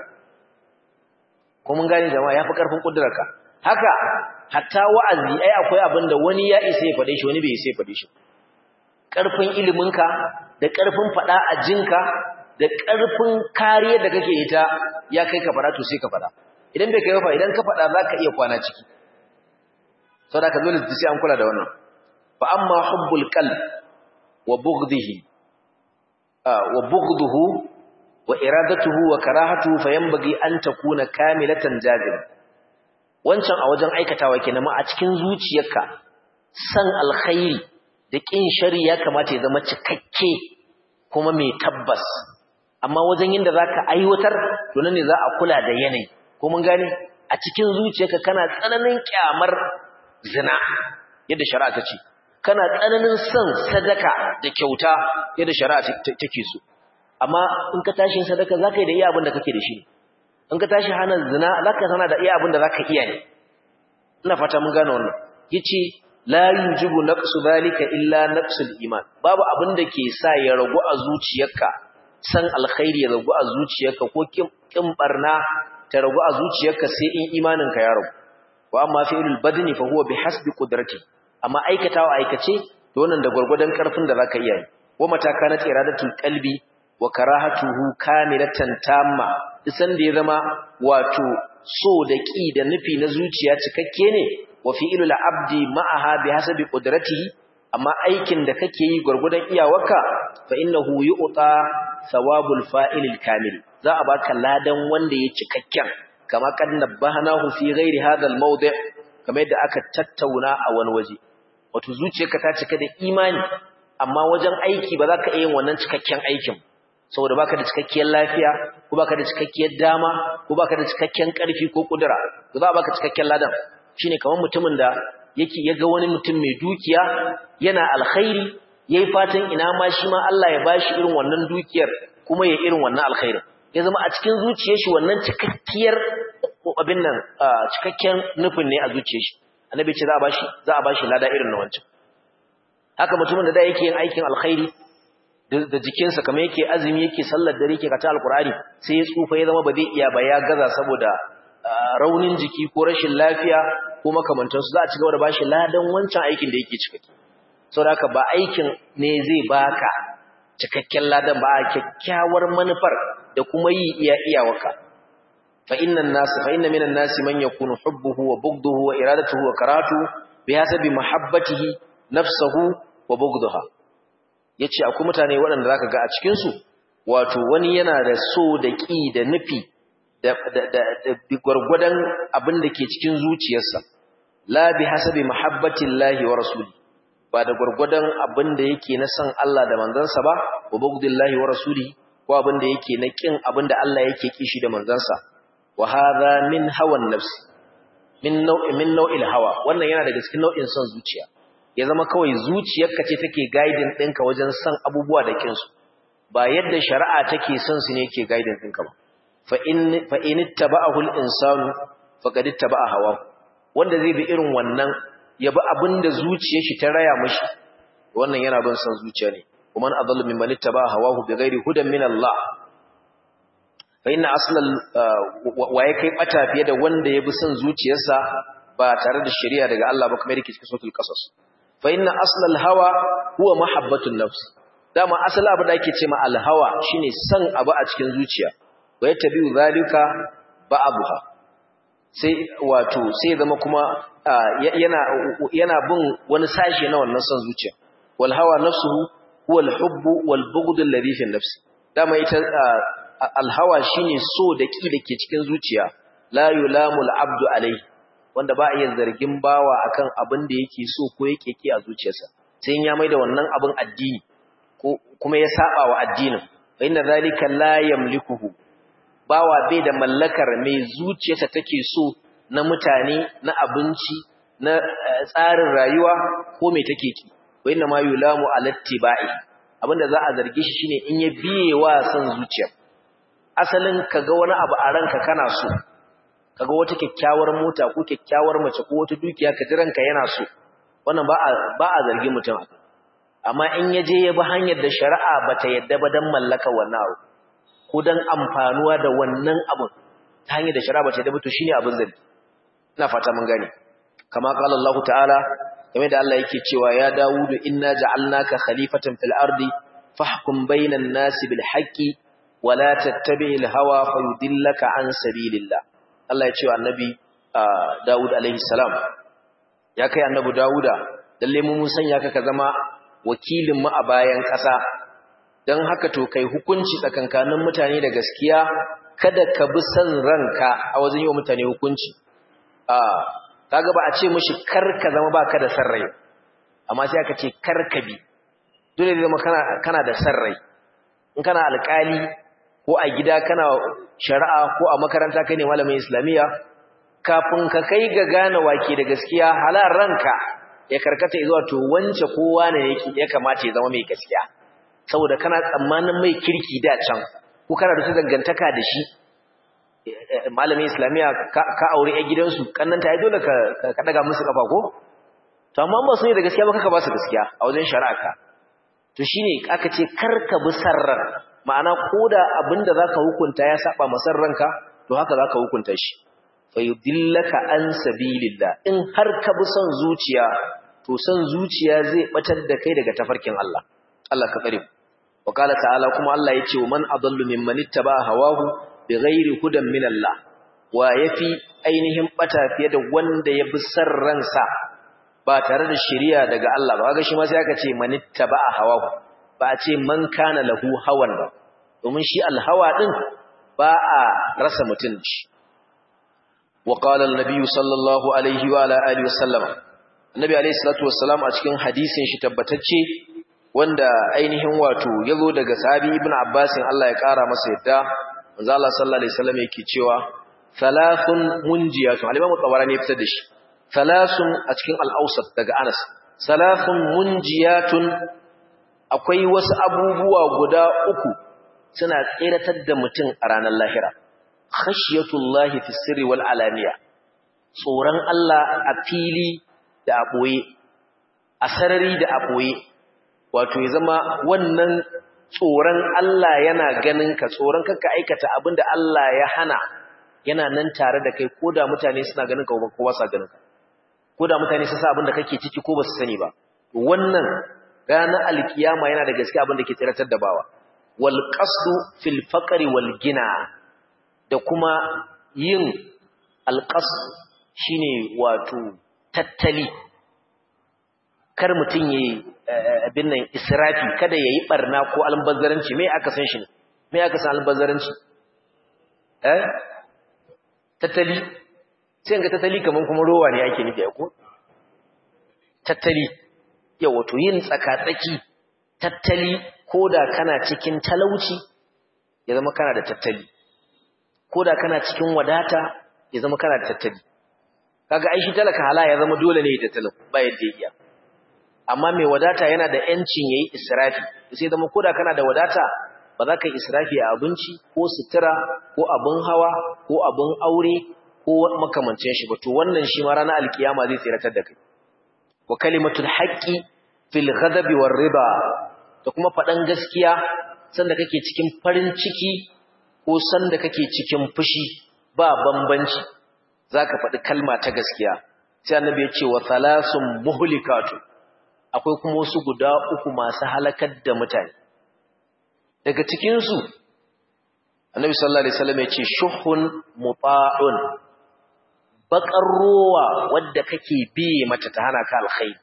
ko mun gane jama'a ya fi karfin kudurarka haka hatta wa'azi ai akwai abin da wani ya isa ya fade shi wani bai isa ya fade shi karfin iliminka da karfin fada a jinka da karfin kariya da kake ita ya kai ka fara to sai ka fada idan bai kai ba idan ka fada zaka iya kwana ciki saboda ka dole sai an kula da wannan fa amma hubbul qalb wa bughdihi wa bughduhu wa iradatuhu wa karahatuhu fayanbaghi an takuna kamilatan jazim wancan a wajen aikatawa kenan ma a cikin zuciyarka san alkhairi da kin shari ya kamata ya zama cikakke kuma mai tabbas amma wajen yinda zaka aiwatar to nan ne za a kula da yanayi ko mun gane a cikin zuciyarka kana tsananin kyamar zina yadda shari'a ta ce kana tsananin son sadaka da kyauta yadda shari'a take so amma in ka tashi sadaka zaka yi da iya abin da kake da shi in ka tashi hana zina zaka sana da iya abin da zaka iya ne ina fata mun gane wannan yace la yujibu naqsu zalika illa naqsul iman babu abin da ke sa ya ragu a zuciyarka san alkhairi ya ragu a zuciyarka ko kin barna ta ragu a zuciyarka sai in imaninka ya ragu wa amma fi'lul badni fa huwa bihasbi qudrati amma aikatawa aikace to wannan da gurgurdan karfin da zaka iya yi wa mataka na iradatul qalbi wa karahatuhu kamilatan tamma isan da ya zama wato so da ki da nufi na zuciya cikakke ne wa fi'lul abdi ma'aha bihasabi qudratihi amma aikin da kake yi gurgurdan iyawarka fa innahu yu'ta thawabul fa'ilil kamil za a baka ladan wanda ya cikakken kama kad nabbahnahu fi ghairi hadha al-mawdi' kamar yadda aka tattauna a wani waje wato zuciyarka ta cika da imani amma wajen aiki ba za ka iya yin wannan cikakken aikin saboda baka da cikakkiyar lafiya ko baka da cikakkiyar dama ko baka da cikakken karfi ko kudura to za a baka cikakken ladan shine kamar mutumin da yake yaga wani mutum mai dukiya yana alkhairi yayi fatan ina ma shi ma Allah ya bashi irin wannan dukiyar kuma ya irin wannan alkhairin ya zama a cikin zuciyar shi wannan cikakkiyar abin nan cikakken nufin ne a zuciyar shi annabi ce za a bashi za a bashi lada irin na wancan haka mutumin da da yake yin aikin alkhairi da jikinsa kamar yake azumi yake sallar dare yake kata alkur'ani sai ya tsufa ya zama ba zai iya ba ya gaza saboda raunin jiki ko rashin lafiya ko makamantansu za a ci gaba da bashi ladan wancan aikin da yake cikakke saboda haka ba aikin ne zai baka cikakken ladan ba a kyakkyawar manufar da kuma yi iya iyawaka fa innan nas fa inna minan nas man yakunu hubbuhu wa bughduhu wa iradatuhu wa karatu bihasabi mahabbatihi nafsuhu wa bughduha yace akwai mutane waɗanda zaka ga a cikin su wato wani yana da so da ƙi da nufi da da da gurgurdan abin da ke cikin zuciyarsa la bihasabi mahabbatillahi wa rasuli ba da gurgurdan abin da yake na san Allah da manzansa ba wa bughdillahi wa rasuli ko abin da yake na kin abin da Allah yake kishi da manzansa wa hadha min hawan nafsi min nau'i min nau'il hawa wannan yana daga cikin nau'in son zuciya ya zama kawai zuciyarka ce take guiding ɗinka wajen son abubuwa da kinsu ba yadda shari'a take son su ne yake guiding ɗinka ba fa in fa in ittaba'ahu al-insanu faqad ittaba'a hawa wanda zai bi irin wannan ya bi abinda zuciyar shi ta raya mishi wannan yana bin san zuciya ne kuma adallu mimman ittaba'a hawahu bighairi hudan min Allah fa inna aslal wa ya kai bata fiye da wanda ya bi son zuciyarsa ba tare da shari'a daga Allah ba kamar yake cikin suratul qasas fa inna aslal hawa huwa mahabbatun nafs dama asali abu da ake cewa al hawa shine san abu a cikin zuciya wa yatabi'u zalika ba'dha sai wato sai zama kuma yana yana bin wani sashi na wannan son zuciya wal hawa nafsuhu huwa al hubbu wal bughd alladhi fi nafsi dama ita alhawa shine so da ki dake cikin zuciya la yulamul abdu alai wanda ba iya zargin bawa akan abin da yake so ko yake ki a zuciyarsa sai ya maida wannan abin addini ko kuma ya saba wa addinin fa inna zalika la yamlikuhu bawa bai da mallakar mai zuciyarsa take so na mutane na abinci na tsarin rayuwa ko mai take ki wa inna ma yulamu alattibai abinda za a zarge shi shine in ya biye wa san zuciyar asalin kaga wani abu a ranka kana so kaga wata kyakkyawar mota ko kyakkyawar mace ko wata dukiya ka ji ranka yana so wannan ba a ba a zargi mutum akai amma in yaje ya bi hanyar da shari'a bata yadda ba dan mallaka wannan abu ko dan amfanuwa da wannan abu ta hanyar da shari'a bata yadda ba to shine abin zargi ina fata mun gane kama qala Allah ta'ala game da Allah yake cewa ya Dawudu inna ja'alnaka khalifatan fil ardi fahkum bainan nasi bil haqqi wala tattabi'il hawa fayudillaka an sabilillah Allah ya ce wa annabi Dawud alaihi salam ya kai annabi Dawuda lalle mu mun sanya ka ka zama wakilin mu a bayan ƙasa dan haka to kai hukunci tsakankanin mutane da gaskiya kada ka bi san ranka a wajen yi wa mutane hukunci a kaga ba a ce mishi kar ka zama baka da san rai amma sai aka ce kar ka bi dole ne zama kana kana da san rai in kana alƙali ko a gida kana shari'a ko a makaranta kai ne malamin islamiyya kafin ka kai ga gane wake da gaskiya halar ranka ya karkata zuwa to wance kowa ne yake ya kamata ya zama mai gaskiya saboda kana tsammanin mai kirki da can ko kana da dangantaka da shi malamin islamiyya ka aure a gidansu kannanta ai dole ka ka daga musu kafa ko to amma ba su ne da gaskiya ba kaka ba su gaskiya a wajen shari'a ka to shine aka ce karka bi sarrar ma'ana koda abinda zaka hukunta ya saba masar ranka to haka zaka hukunta shi fayudillaka an sabilillah in har ka bi son zuciya to son zuciya zai batar da kai daga tafarkin Allah Allah ka tsare wa qala ta'ala kuma Allah yace wa man adallu mimman ittaba hawahu bighairi hudan min Allah wa yafi ainihin bata fiye da wanda ya bi san ransa ba tare da shari'a daga Allah ba kaga shi ma sai aka ce man ittaba hawahu ba a ce man kana lahu hawan ba domin shi alhawa din ba a rasa mutun shi wa qala an-nabi sallallahu alaihi wa ala alihi wasallam annabi alaihi salatu wassalam a cikin hadisin shi tabbatacce wanda ainihin wato yazo daga sahabi ibnu abbas Allah ya kara masa yadda manzo Allah sallallahu alaihi wasallam yake cewa thalathun munjiyatun al-imam tabarani ya fitar da shi thalathun a cikin al-awsat daga Anas thalathun munjiyatun akwai wasu abubuwa guda uku suna tseratar da mutum a ranar lahira khashiyatullahi fi sirri wal alaniya tsoron Allah a fili da a boye a sarari da a boye wato ya zama wannan tsoron Allah yana ganin ka tsoron kanka aikata abinda Allah ya hana yana nan tare da kai koda mutane suna ganin ka ko ba sa ganin ka koda mutane su sa abinda kake ciki ko ba su sani ba wannan ranar alkiyama yana da gaske abinda ke tsiratar da bawa wal qasdu fil faqri wal gina da kuma yin alqasd shine wato tattali kar mutun yayi abin nan israfi kada yayi barna ko albazzaranci me aka san shi ne me aka san albazzaranci eh tattali sai ga tattali kaman kuma rowa ne ake nufi ko tattali yau wato yin tsakatsaki tattali koda kana cikin talauci ya zama kana da tattali koda kana cikin wadata ya zama kana da tattali kaga ai shi talaka hala ya zama dole ne ya tattalin ba yadda ya iya amma mai wadata yana da yancin yayi israfi sai zama koda kana da wadata ba za ka yi israfi a abinci ko sutura ko abin hawa ko abin aure ko makamancin shi ba to wannan shi ma ranar alkiyama zai tsiratar da kai wa kalimatul haqqi fil ghadabi war riba da kuma faɗan gaskiya sanda kake cikin farin ciki ko sanda kake cikin fushi ba bambanci zaka faɗi kalma ta gaskiya sai annabi ya ce wa thalasun muhlikatu akwai kuma wasu guda uku masu halakar da mutane daga cikin su annabi sallallahu alaihi wasallam ya ce shuhun muta'un bakar rowa wadda kake biye mata ta hana ka alkhairi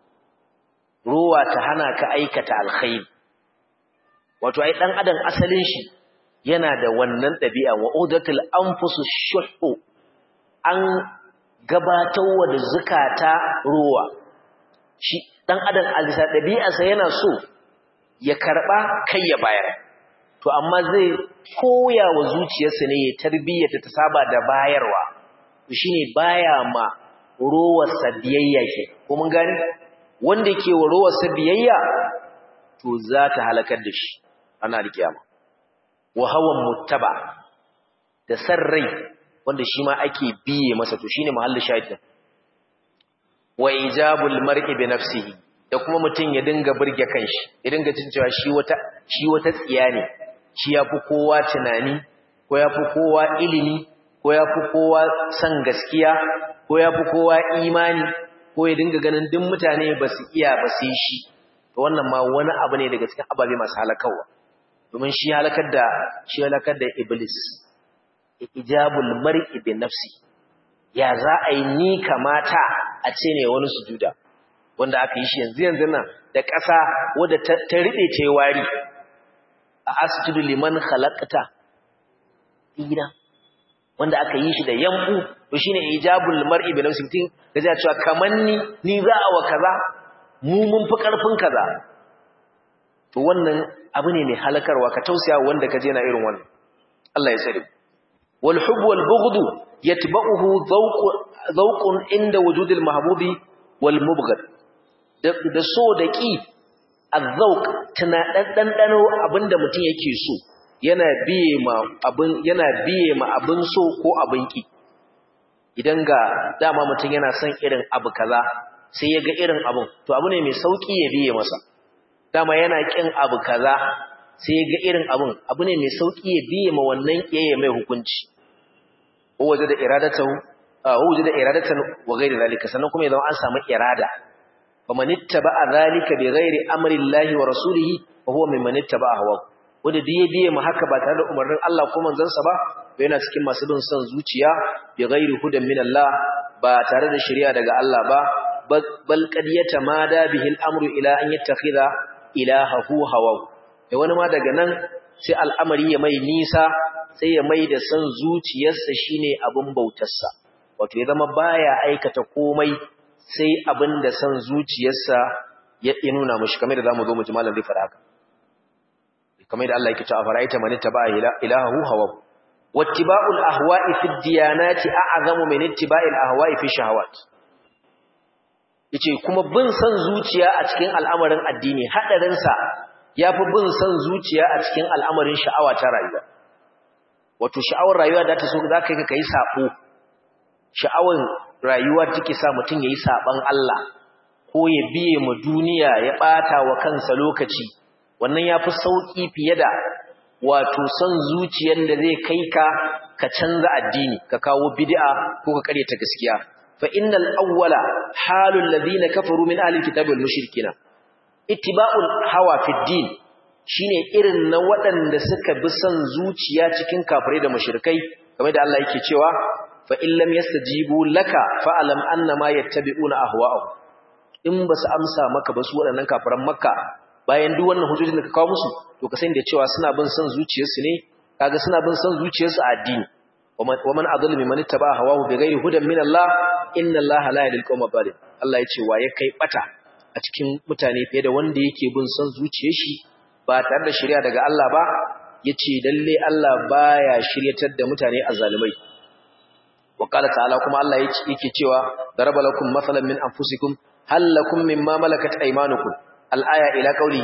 rowa ta hana ka aikata alkhairi wato ai dan adam asalin shi yana da wannan dabi'a wa udatul anfusu shuhu an gabatarwa da zakata rowa shi dan adam alisa dabi'arsa yana so ya karba kai ya bayar to amma zai koya wa zuciyarsa ne ya tarbiyyata ta saba da bayarwa shine baya ma rowarsa biyayya ke ko mun gani wanda ke wa rowarsa biyayya to za ta halakar da shi ana alkiyama wa hawan muttaba da san rai wanda shi ma ake biye masa to shine mahallin shahid wa ijabul mar'i bi nafsihi da kuma mutun ya dinga burge kanshi ya dinga jin cewa shi wata shi wata tsiya ne shi yafi kowa tunani ko yafi kowa ilimi ko yafi kowa san gaskiya ko yafi kowa imani ko ya dinga ganin duk mutane ba su iya ba sai shi to wannan ma wani abu ne daga cikin ababe masu halakawa domin shi halakar da shi halakar da iblis ijabul mar'i bi nafsi ya za a yi ni kamata a ce ne wani sujuda wanda aka yi shi yanzu yanzu nan da ƙasa wadda ta riɓe ta yi wari a asjudu liman khalaqta ina wanda aka yi shi da yambu to shine ijabul mar'i bi nafsi tin kaje cewa kaman ni ni za a wa kaza mu mun fi karfin kaza to wannan abu ne mai halakarwa ka tausaya wanda kaje na irin wannan Allah ya tsare wal hubb wal bughd yatba'uhu zawq zawqun inda wujudil mahbubi wal mubghad da so da ki azzauq tana dandano abinda mutum yake so yana biye ma abin yana biye ma abin so ko abin ki idan ga dama mutum yana son irin abu kaza sai ya ga irin abin to abu ne mai sauki ya biye masa dama yana kin abu kaza sai ya ga irin abin abu ne mai sauki ya biye ma wannan kiyaye mai hukunci waje da iradatahu waje da iradatan wa ghairi zalika sannan kuma idan an samu irada faman ittaba'a zalika bi ghairi amri llahi wa rasulihi fa huwa mimman ittaba'a hawa wanda da ya biye mu haka ba tare da umarnin Allah ko manzansa ba to yana cikin masu bin son zuciya bi ghairi hudan min Allah ba tare da shari'a daga Allah ba bal qad yatamada bihi al-amru ila an yattakhidha ilahahu hawa da wani ma daga nan sai al'amari ya mai nisa sai ya mai da son zuciyarsa shine abin bautarsa wato ya zama baya aikata komai sai abin da son zuciyarsa ya nuna mashi kamar da zamu zo mu ji malam zai fara haka kamar da Allah yake cewa fara'aita man ittaba ilahahu hawa wattiba'ul ahwa'i fi diyanati a'zamu min ittiba'il ahwa'i fi shahawat yace kuma bin son zuciya a cikin al'amarin addini hadarin sa yafi bin son zuciya a cikin al'amarin sha'awa ta rayuwa wato sha'awar rayuwa da ta so zaka yi kai sabo sha'awar rayuwa take sa mutun yayi saban Allah ko ya biye mu duniya ya bata wa kansa lokaci wannan ya fi sauƙi fiye da wato son zuciyar da zai kai ka ka canza addini ka kawo bid'a ko ka ta gaskiya fa innal awwala halul ladina kafaru min ahli kitabi wal mushrikina ittiba'ul hawa fi din shine irin na waɗanda suka bi son zuciya cikin kafirai da mushrikai kamar da Allah yake cewa fa in lam yastajibu laka fa alam annama yattabi'una ahwa'ahum in basu amsa maka ba su waɗannan kafiran makka bayan duk wannan hujjojin da ka kawo musu to ka sani da cewa suna bin son zuciyarsu ne kaga suna bin son zuciyarsu a addini wa man adallu mimman ittaba hawahu bighairi hudan min Allah inna Allah la yahdil qawma zalim Allah ya ce wa ya kai bata a cikin mutane fiye da wanda yake bin son zuciyar shi ba tare da shari'a daga Allah ba yace lalle Allah baya shiryatar da mutane azzalumai wa qala ta'ala kuma Allah yake cewa daraba lakum masalan min anfusikum hal lakum mimma malakat aymanukum al'aya ila qawlihi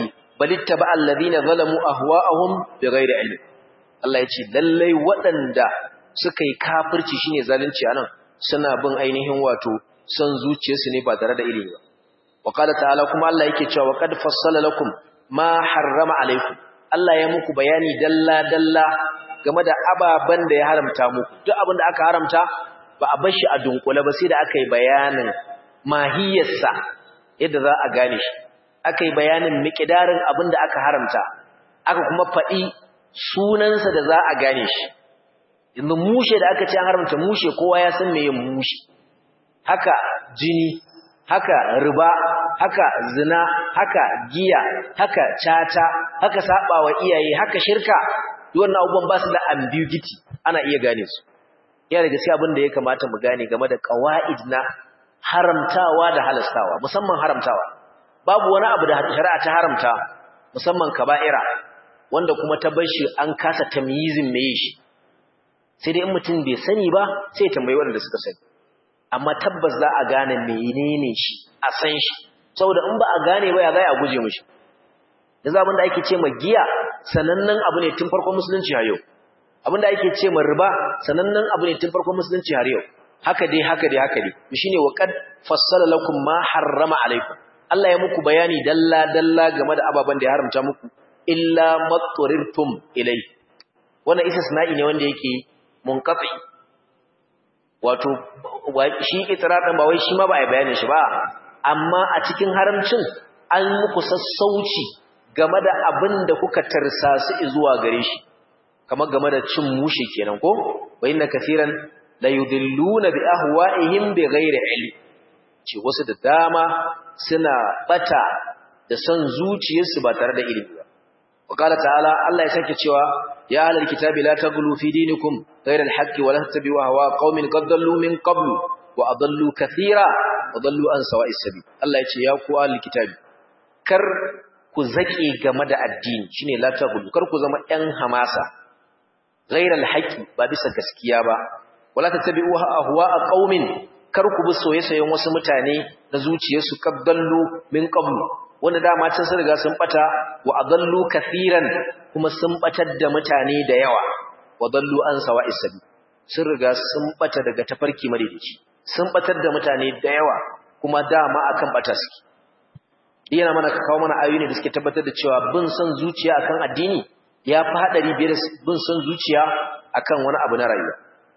balittaba alladhina zalamu ahwa'ahum bighairi ilm Allah ya ce lallai waɗanda suka yi kafirci shine zalunci anan suna bin ainihin wato son zuciyarsu ne ba tare da ilimi ba wa qala ta'ala kuma Allah yake cewa wa qad fassala lakum ma harrama alaikum Allah ya muku bayani dalla dalla game da ababan da ya haramta muku duk abin da aka haramta ba a bar shi a dunkule ba sai da aka yi bayanin mahiyarsa yadda za a gane shi aka yi bayanin miƙidarin abin da aka haramta aka kuma faɗi sunansa da za a gane shi yanzu mushe da aka ce an haramta mushe kowa ya san meye mushe haka jini haka riba haka zina haka giya haka cata haka sabawa iyaye haka shirka wannan abubuwan ba su da ambiguity ana iya gane su yana da gaskiya abin da ya kamata mu gane game da qawaid na haramtawa da halastawa musamman haramtawa babu wani abu da shari'a ta haramta musamman kaba'ira wanda kuma ta bar shi an kasa tamyizin meye shi sai dai in mutum bai sani ba sai ya tambayi wanda suka sani amma tabbas za a gane menene shi a san shi saboda in ba a gane ba ya zai a guje mishi yanzu abin da ake ce ma giya sanannen abu ne tun farkon musulunci har yau abin da ake ce ma riba sanannen abu ne tun farkon musulunci har yau haka dai haka dai haka dai shine wa qad fassala lakum ma harrama alaikum Allah ya muku bayani dalla dalla game da ababen da ya haramta muku illa matturirtum ilai wannan istisna'i ne wanda yake munqati wato shi itirafin ba wai shi ma ba a bayanin shi ba amma a cikin haramcin an muku sassauci game da abin da kuka tarsasu zuwa gare shi kamar game da cin mushe kenan ko wa inna kaseeran la yudilluna bi ahwa'ihim bi ghairi ilm ce wasu da dama suna bata da son zuciyarsu ba tare da ilimi ba wa qala ta'ala Allah ya sake cewa ya ahlal kitabi la taghlu fi dinikum ghayra al-haqqi wa la tattabi'u ahwa qaumin qad dallu min qablu wa adallu kathira wa dallu an sawa'is sabil Allah ya ce ya ku ahlul kitabi kar ku zake game da addini shine la taghlu kar ku zama ɗan hamasa ghayra al-haqqi ba bisa gaskiya ba wala tattabi'u ahwa qaumin kar ku bi soyayyen wasu mutane na zuciyarsu kabdallu min qablu wanda dama can sun riga sun bata wa adallu kathiran kuma sun batar da mutane da yawa wa dallu an sawa'is sabi sun riga sun bata daga tafarki madaidaici sun batar da mutane da yawa kuma dama akan bata suke yana mana kawo mana ayoyi da suke tabbatar da cewa bin son zuciya akan addini ya fi hadari biyar bin son zuciya akan wani abu na rayuwa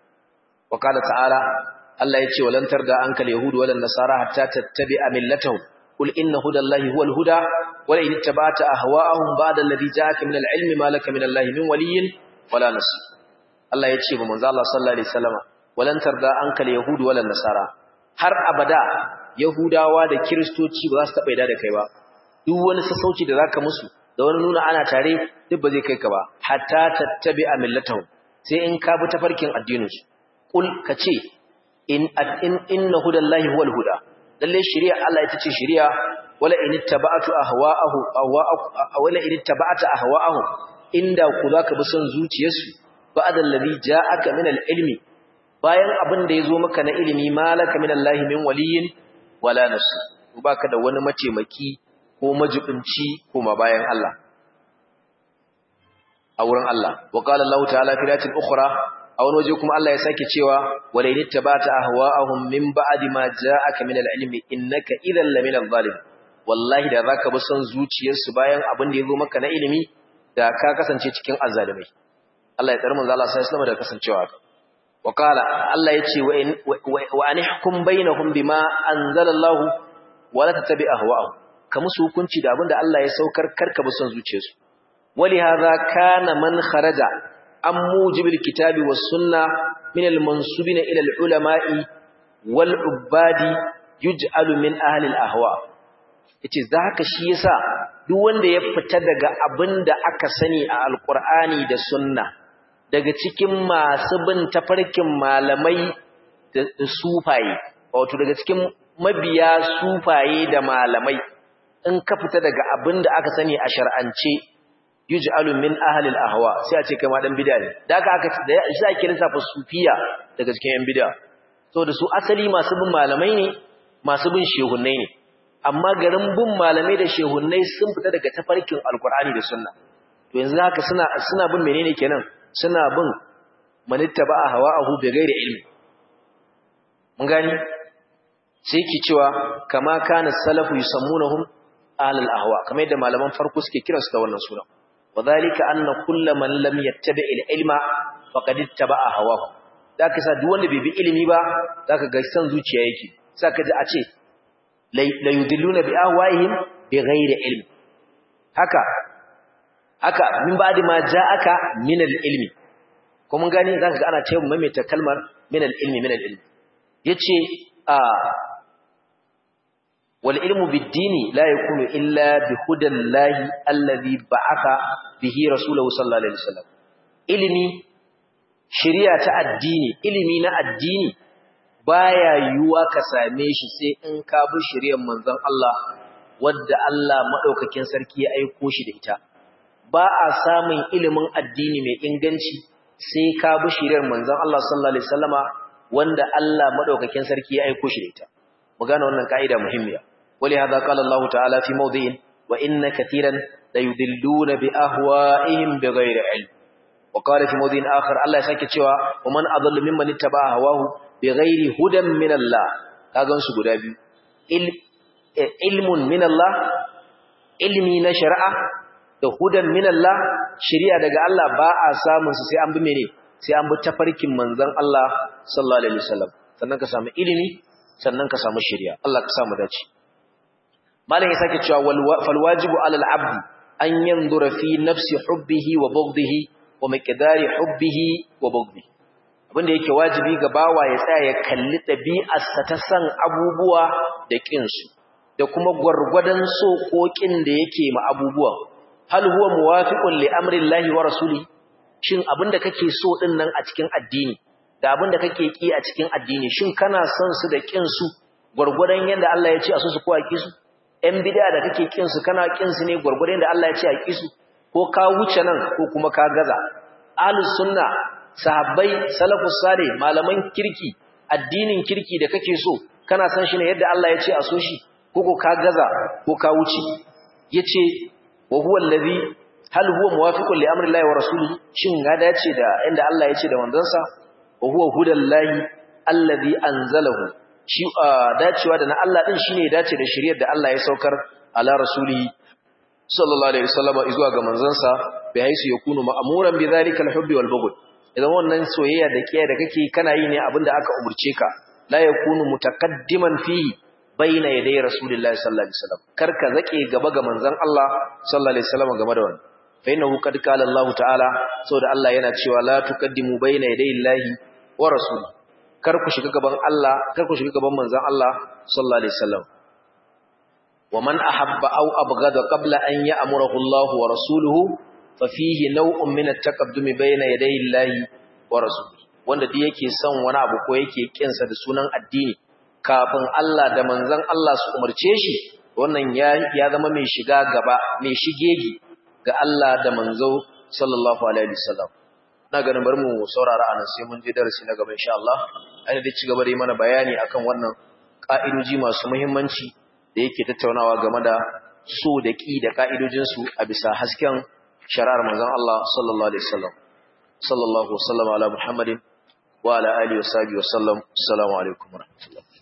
wa qala ta'ala Allah ya ce walan tarda ankal yahudu walan nasara hatta tattabi'a millatahum qul inna hudallahi huwal huda wala in ittaba'ta ahwa'ahum ba'da alladhi ja'aka min al-ilmi ma laka min Allahi min waliyyin wala nasir Allah ya ce ba manzo Allah sallallahu alaihi wasallam walan tarda ankal yahudu walan nasara har abada yahudawa da kristoci ba za su taba yarda da kai ba duk wani sassauci da zaka musu da wani nuna ana tare duk ba zai kai ka ba hatta tattabi'a millatahum sai in ka bi tafarkin addinin su qul kace in inna hudallahi huwal huda lalle shari'a Allah ita ce shari'a wala in ittaba'tu ahwa'ahu wala in ittaba'ta ahwa'ahu inda ku zaka bi son zuciyarsu ba'da allazi ja'aka min al-ilmi bayan abin da yazo maka na ilimi malaka min Allah min waliyyin wala nasir baka da wani mataimaki ko majibinci kuma bayan Allah a wurin Allah wa qala Allah ta'ala fi ayatin ukhra a wani waje kuma Allah ya sake cewa wala in tabata ahwa'ahum min ba'di ma ja'aka min al-ilmi innaka idhan la min adh-dhalim wallahi da zaka bi son zuciyarsu bayan abin da yazo maka na ilimi da ka kasance cikin azzalimai Allah ya tsare manzo Allah sallallahu alaihi wasallam da kasancewa wa qala Allah ya ce wa anihkum bainahum bima anzala Allah wa la tattabi ahwa'ahum ka musu hukunci da abin da Allah ya saukar karka bi son zuciyarsu wali hadha kana man kharaja an mujibil kitabi was sunna min al mansubina ila al ulama'i wal ubadi yuj'alu min ahli al ahwa yace zaka shi yasa duk wanda ya fita daga abinda aka sani a alqur'ani da sunna daga cikin masu bin tafarkin malamai da sufaye wato daga cikin mabiya sufaye da malamai in ka fita daga abinda aka sani a shar'ance yuj'alu min ahli al-ahwa sai a ce kai ma dan bid'a ne da aka aka da shi ake lissafa sufiya daga cikin yan bid'a saboda su asali masu bin malamai ne masu bin shehunnai ne amma garin bin malamai da shehunnai sun fita daga tafarkin alkur'ani da sunna to yanzu haka suna suna bin menene kenan suna bin manittaba hawa'ahu bi ghairi ilmi mun gani sai ki cewa kama kana salafu yusammunahum ahlul ahwa kamar yadda malaman farko suke kiransu da wannan suna wadhalika anna kullu man lam yattabi' al-ilma faqad ittaba'a hawahu zaka sa duk wanda bai bi ilimi ba zaka ga san zuciya yake saka ji a ce la yudilluna bi ahwaihim bi ghairi ilm haka haka min ba'di ma ja'aka min al-ilmi ko mun gani zaka ga ana cewa maimaita kalmar min al-ilmi min al-ilmi yace a wal ilmu bid-dini la yakunu illa bi hudallahi alladhi ba'atha bihi rasuluhu sallallahu alaihi wasallam ilimi shari'a ta addini ilimi na addini baya yiwuwa ka same shi sai in ka bi shari'ar manzon Allah wadda Allah madaukakin sarki ya aiko shi da ita ba a samun ilimin addini mai inganci sai ka bi shari'ar manzon Allah sallallahu alaihi wasallama wanda Allah madaukakin sarki ya aiko shi da ita mu gane wannan kaida muhimmiya wali hada qala Allah ta'ala fi mawdi'in wa inna katiran la yudilluna bi ahwa'ihim bighairi ilm wa qala fi mawdi'in akhar Allah ya sake cewa wa man adallu mimman ittaba'a hawahu bighairi hudan min Allah kagan su guda biyu ilmun min Allah ilmi na shari'a da hudan min Allah shari'a daga Allah ba a samun su sai an bi mene sai an bi tafarkin manzon Allah sallallahu alaihi wasallam sannan ka samu ilimi sannan ka samu shari'a Allah ka samu dace malam ya sake cewa fal wajibu alal abdi an yanzura fi nafsi hubbihi wa bughdihi wa miqdari hubbihi wa bughdihi abinda yake wajibi ga bawa ya tsaya ya kalli ɗabi'arsa ta san abubuwa da ƙinsu da kuma gwargwadon so ko ƙin da yake ma abubuwan hal huwa muwafiqun li amrillahi wa rasuli shin abinda kake so din nan a cikin addini da abinda kake ki a cikin addini shin kana son su da ƙin su gwargwadon yanda Allah ya ce a so su ko a ki su ɗan bid'a da kake ƙin su kana ƙin su ne gwargwadon yanda Allah ya ce a ki su ko ka wuce nan ko kuma ka gaza ahlus sunna sahabbai salafus salih malaman kirki addinin kirki da kake so kana san shi ne yadda Allah ya ce a so shi ko ka gaza ko ka wuce yace wa huwa allazi hal huwa muwafiqun li amri llahi wa rasulihi shin ya dace da inda Allah ya ce da manzansa wa huwa hudallahi allazi anzalahu shi dacewa da na Allah din shine ya dace da shari'ar da Allah ya saukar ala rasulihi sallallahu alaihi wasallam zuwa ga manzansa bi haisu yakunu ma'muran bi dhalika al-hubbi wal bughd idan wannan soyayya da kiyaye da kake kana yi ne abinda aka umurce ka la yakunu mutaqaddiman fihi baina yaday rasulillahi sallallahu alaihi wasallam karka zake gaba ga manzon Allah sallallahu alaihi wasallam game da wannan fa innahu qad qala Allah ta'ala saboda Allah yana cewa la tuqaddimu baina yaday Allahi wa rasuli kar ku shiga gaban Allah kar ku shiga gaban manzon Allah sallallahu alaihi wasallam wa man ahabba aw abghada qabla an ya'murahu Allah wa rasuluhu fafihi nau'un min at-taqaddumi bayna yadayi Allahi wa rasulihi wanda duk yake son wani abu ko yake kinsa da sunan addini kafin Allah da manzon Allah su umarce shi wannan ya ya zama mai shiga gaba mai shigegi ga Allah da manzo sallallahu alaihi wasallam na ganin bari mu saurara anan sai mun je darasi na gaba insha Allah ai da ci gaba da yi mana bayani akan wannan ka'idoji masu muhimmanci da yake tattaunawa game da so da ki da ka'idojinsu a bisa hasken shari'ar manzon Allah sallallahu alaihi wasallam sallallahu wasallama ala muhammadin wa ala alihi wa sahbihi wa sallam assalamu alaikum wa rahmatullah